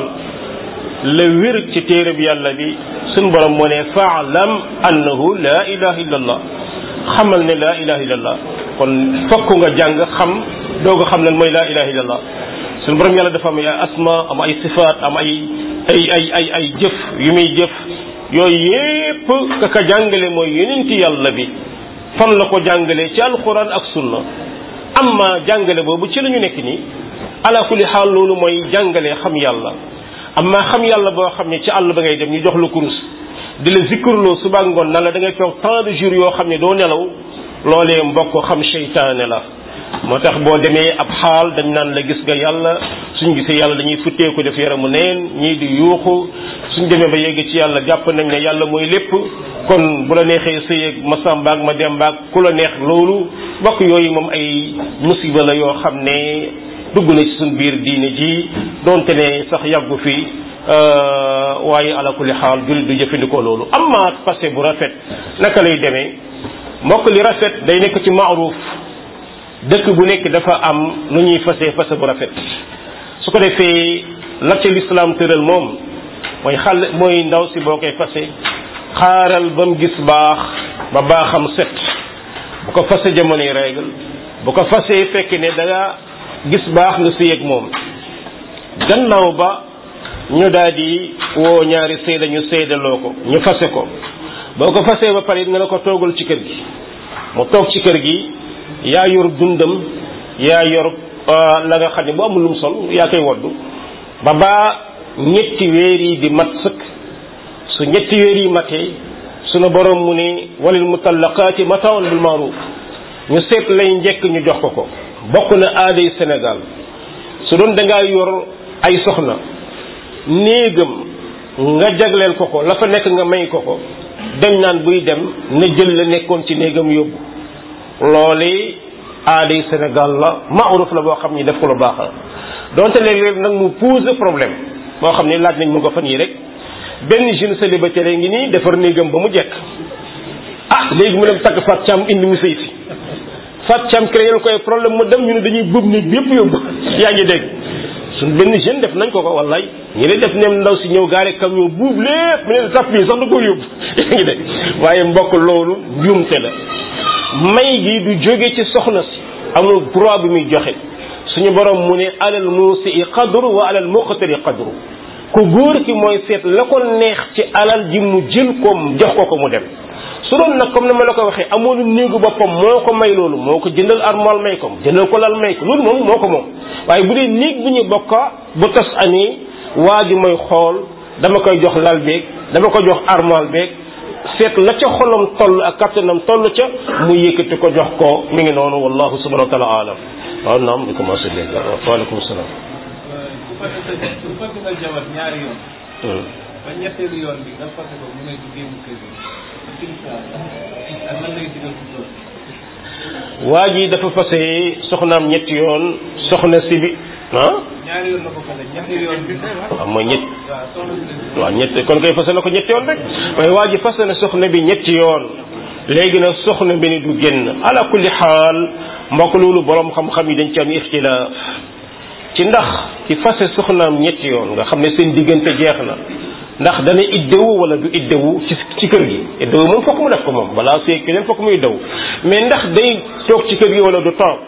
S1: la wér ci téere bi yàlla bi suñu boroom moo ne faalam annahu la ilaha illallah xamal ne la ilaha illallah kon fokk nga jàng xam doog a xam lan mooy la ilaha illallah suñu boroom yàlla dafa am ay asma am ay sifaat am ay ay ay ay ay jëf yu muy jëf yooyu yépp ka ka jàngale mooy yonenti yàlla bi fan la ko jàngale ci alquran ak sunna amma jàngale boobu ci la ñu nekk nii ala kulli xaal loolu mooy jàngale xam yàlla amma xam yàlla boo xam ne ci àll ba ngay dem ñu jox la kurus di la zikkurloo suba ngoon na la da ngay toog tant de jours yoo xam ne doo nelaw loolee mbokk xam seytaane la moo tax boo demee ab xaal dañ naan la gis nga yàlla suñ gisee yàlla dañuy futteeku def yaramu neen ñii di yuuxu suñ demee ba yegg ci yàlla jàpp nañ ne yàlla mooy lépp kon bu la neexee sëy ak ma sàmbaag ma dembaag ku la neex loolu bokk yooyu moom ay musiba la yoo xam ne dugg na ci suñ biir diine ji donte ne sax yàggu fi waaye ala kulli xaal jullit du jëfandikoo loolu amma passé bu rafet naka lay demee mbokk li rafet day nekk ci maaruf dëkk bu nekk dafa am nu ñuy fase fase bu rafet su ko defee la ca lislaam tëral moom mooy xal mooy ndaw si boo koy fase xaaral ba mu gis baax ba baaxam set bu ko fase jamonoy règle bu ko fasee fekk ne da nga gis baax nga sëy ak moom gannaaw ba ñu daal di woo ñaari seede ñu seedaloo ko ñu fase ko boo ko fasee ba pare nga ne ko toogal ci kër gi mu toog ci kër gi yaa yor dundam yaa yor la nga xam ne bu amul lum sol yaa koy woddu ba baa ñetti weer yi di mat sëkk su ñetti weer yi matee sunu borom mu ne walil mutallaqaati mataun bil maaruf ñu seet lay njëkk ñu jox ko ko bokk na aaday Sénégal su doon da ngaa yor ay soxna néegam nga jagleel ko ko la fa nekk nga may ko ko dañ naan buy dem na jël la nekkoon ci néegam yóbbu loole aaday Sénégal la maaruf la boo xam ni def ko lu baax la donte léeg-léeg nag mu pose problème boo xam ne laaj nañ mu ko fan yi rek benn jeune célibataire ngi nii defar néegam ba mu jekk ah léegi mu dem takk Fat Thiam indi mu sëy si Fat Thiam créé koy problème mu dem ñu ne dañuy bëb néeg bi yëpp yóbbu yaa ngi dégg suñ benn jeune def nañ ko ko wallaay ñi ne def nem ndaw si ñëw gaare camion buub lépp mu ne tap yi sax da ko yóbbu yaa ngi dégg waaye mbokk loolu njuumte la may gi du jóge ci soxna si amul droit bi muy joxe suñu borom mu ne alal muusi qadru wa alal muqtari qadru ku góor ki mooy seet la ko neex ci alal ji mu jël ko jox ko ko mu dem su doon nag comme ni ma la ko waxee amoon néegu boppam moo ko may loolu moo ko jëndal armoire may ko jëndal ko lal may ko loolu moom moo ko moom waaye bu dee néeg bu ñu bokka bu tas amee waa ji mooy xool dama koy jox lal beeg dama ko jox armoire beeg seet la ca xolam toll ak kattanam toll ca mu yëkkati ko jox ko mi ngi noonu wallahu subhanahu wa taala alam waaw naam di commencé léegi waaleykum salaam
S3: bu fekkee bu fekkee nga jabar ñaari yoon. ba ñetteelu yoon bi nga fase ko mu ne du génn kër gi. ak lan lay digal ci loolu.
S1: waa ji dafa fase soxnaam ñetti yoon soxna si bi ah
S3: ñaari yoon la ko fase ñetti yoon bi.
S1: waaw mooy ñett
S3: waaw soxna si ne.
S1: waaw ñett kon koy fase na ko ñetti yoon rek waaye waa ji fase na soxna bi ñetti yoon léegi nag soxna bi ni du génn ala kulli xaal mbokk loolu borom xam-xam yi dañ ci am ixtilaaf ci ndax ci fase soxnaam ñetti yoon nga xam ne seen diggante jeex na ndax dana iddewu wala du iddewu ci ci kër gi iddewu moom fokk mu def ko moom balaa see keneen fokk muy iddewu mais ndax day toog ci kër gi wala du toog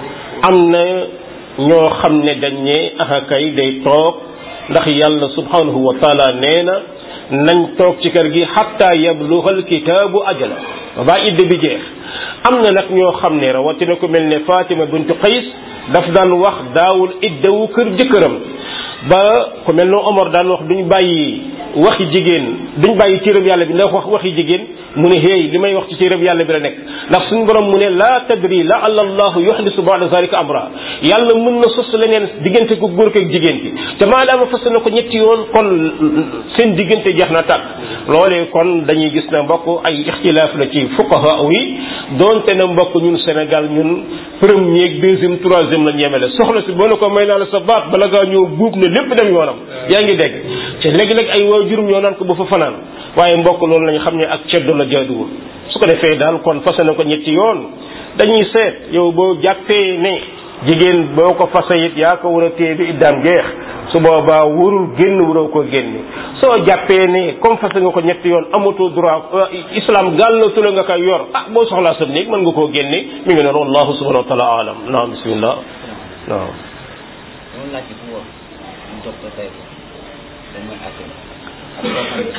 S1: am na ñoo xam ne dañ ne aha kay day toog ndax yàlla subhanahu wa taala nee na nañ toog ci kër gi xatta yablughal kitaabu ajala ba idde bi jeex am na nag ñoo xam ne rawatina ku mel ne Fatima bintu Qays daf daan wax daawul iddewu kër jëkkëram ba ku mel ne Omar daan wax duñ bàyyi waxi jigéen duñ bàyyi téereb yàlla bi ndax wax waxi jigéen mu ne hey li may wax ci téereb yàlla bi la nekk ndax suñu borom mu ne laa tadri la alla allahu yuhdisu ba'da zalika amra yàlla mën na sos leneen diggante ko góor ak jigéen ki te maadaama fas na ko ñetti yoon kon seen diggante jeex na tàkk loolee kon dañuy gis na mbokk ay ixtilaaf la ci fuqaha yi doonte na mbokk ñun Sénégal ñun premier deuxième troisième la ñeemele soxla si boo ne ko may naa la sa baat bala ngaa ñëw buub ne lépp dem yoonam yaa ngi dégg te léegi-léeg ay waajurum ñoo naan ko ba fa fanaan waaye mbokk loolu lañu xam ne ak ceddo la jaaduwul su ko defee daal kon fase na ko ñetti yoon dañuy seet yow boo jàppee ne jigéen boo ko fase it yaa ko war a téye bi iddaam jeex su boobaa wurul génn wuroo ko génne soo jàppee ne comme fase nga ko ñetti yoon amatoo droit islam gàllatu la nga koy yor ah boo soxlaa sa néeg mën nga koo génne mi ngi noonu wallahu subhanahu wa taala alam naam bismillah naam
S4: loolu laaj bi fu wóor ñu jox ko tey ko dañ mooy àtte ak koo xam ne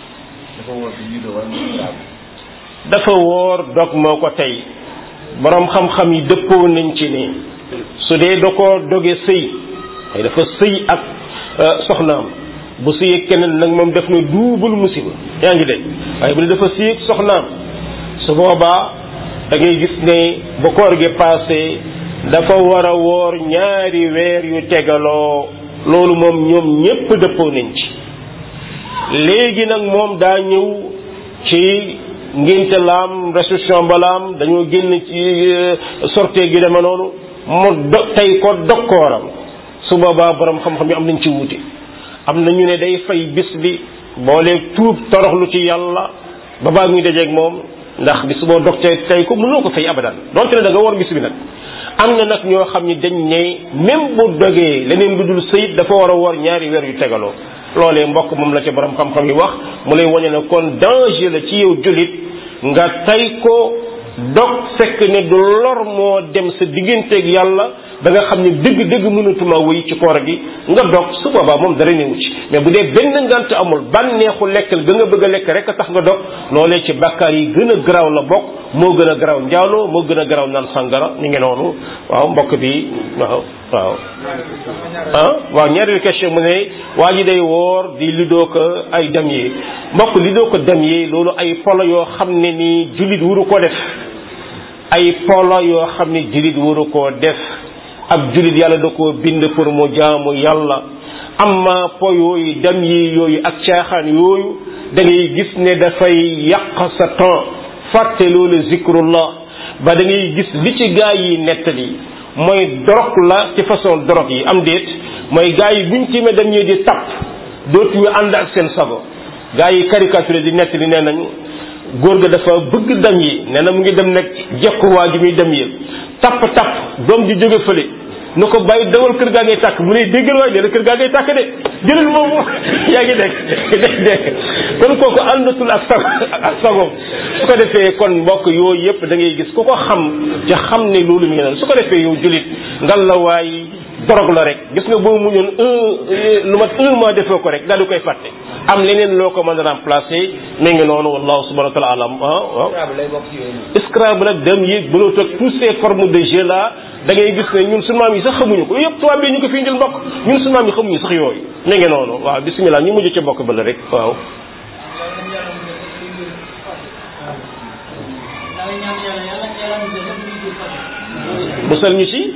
S4: dafa wóor bi ñu do war mu saabu
S1: dafa woor dog moo ko tey boroom xam-xam yi dëppoo nañ ci ne su dee da koo doge sëy waaye dafa sëy ak soxnaam bu sëy ak keneen nag moom def na duubul musiba yaa ngi dégg waaye bu dee dafa sëy ak soxnaam su boobaa da ngay gis ne bu koor gi passé dafa war a woor ñaari weer yu tegaloo loolu moom ñoom ñépp dëppoo nañ ci léegi nag moom daa ñëw ci ngénte laam réception balaam dañoo génn ci sortie gi deme noonu mu do tey ko dokkooram su boobaa borom xam-xam yi am nañ ci wuute am na ñu ne day fay bis bi booleeg tuub toroxlu ci yàlla ba baa muy dajeeg moom ndax bis boo dog tey tey ko mënoo ko fay abadan donte ne da nga war bis bi nag am na nag ñoo xam ni dañ ne même bu dogee leneen lu dul sëyit dafa war a war ñaari weer yu tegaloo loolee mbokk moom la ca borom xam-xam yi wax mu lay wane ne kon danger la ci yow jullit nga tay ko dog fekk ne du lor moo dem sa digganteeg yàlla da nga xam ne dëgg-dëgg mënatuma wéy ci koor gi nga dog su boobaa moom dara newu ci mais bu dee benn ngant amul bànneexu lekkal ga nga bëgg a lekk rek a tax nga dog loolee ci bàkkaar yi gën a garaaw la bokk moo gën a garaaw njaaloo moo gën a garaaw naan sangara ni ngi noonu waaw mbokk bi waaw waaw ah waaw ñaareelu question mu ne waa ji day woor di lidoo ko ay dem yi mbokk lidoo ko dem yi loolu ay polo yoo xam ne ni jullit wuru ko def ay polo yoo xam ne jullit wuru koo def ab jullit yàlla da koo bind pour mu jaamu yàlla amma po yooyu dem yi yooyu ak caaxaan yooyu da ngay gis ne dafay yàq sa temps fàtte loolu zikrullah ba da ngay gis li ci gaa yi nettali mooy dorog la ci façon dorog yi am déet mooy gaa yi buñ ci me dem ñi di tapp dootuñu ànd ak seen sago gaa yi caricature di nettali nee nañ góor ga dafa bëgg dem yi nee na mu ngi dem nag jekku waa ji muy dem yi tapp tapp doom ji jóge fële nu ko bàyyi dawal kër gaa ngay tàkk mu ne déggal waay nee na kër gaa ngay tàkk de jëlal moom yaa ngi dégg dégg dégg kon kooku àndatul ak sago ak sagoom su ko defee kon mbokk yooyu yëpp da ngay gis ku ko xam te xam ne loolu mi ngi noonu su ko defee yow julit ngal la waay drogue la rek gis nga boo muñoon un lu mat un mois defoo ko rek daal di koy fàtte am leneen loo ko mën a remplacer mi ngi noonu wallahu subhanahu wa taala alam ah waaw
S4: lay bokk ci yooyu noonu.
S1: Scrabble ak dem yéeg bëloo toog tous ces formes de jeu là da ngay gis ne ñun sunu maam yi sax xamuñu ko yëpp tubaab bi ñu ko fi indil mbokk ñun sunu maam yi xamuñu sax yooyu mi ngi noonu waaw bisimilah ñu mujj ci bokk ba la rek waaw musal ñu ci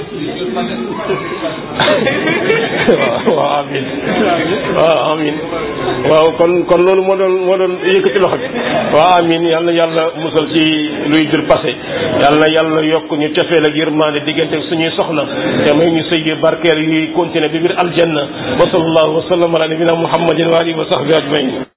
S1: waaw waaw amin waaw amin waaw kon kon loolu moo doon moo doon yëkkati loxo bi waaw amin yal na yàlla musal ci luy jur passé yal na yàlla yokk ñu cofeel ak yërmande diggante ak suñuy soxna te may ñu sëy barkeel yuy continuer bi biir aljanna wa sallallahu wa sallam ala nabina muhammadin wa alihi wa sahbihi ajmain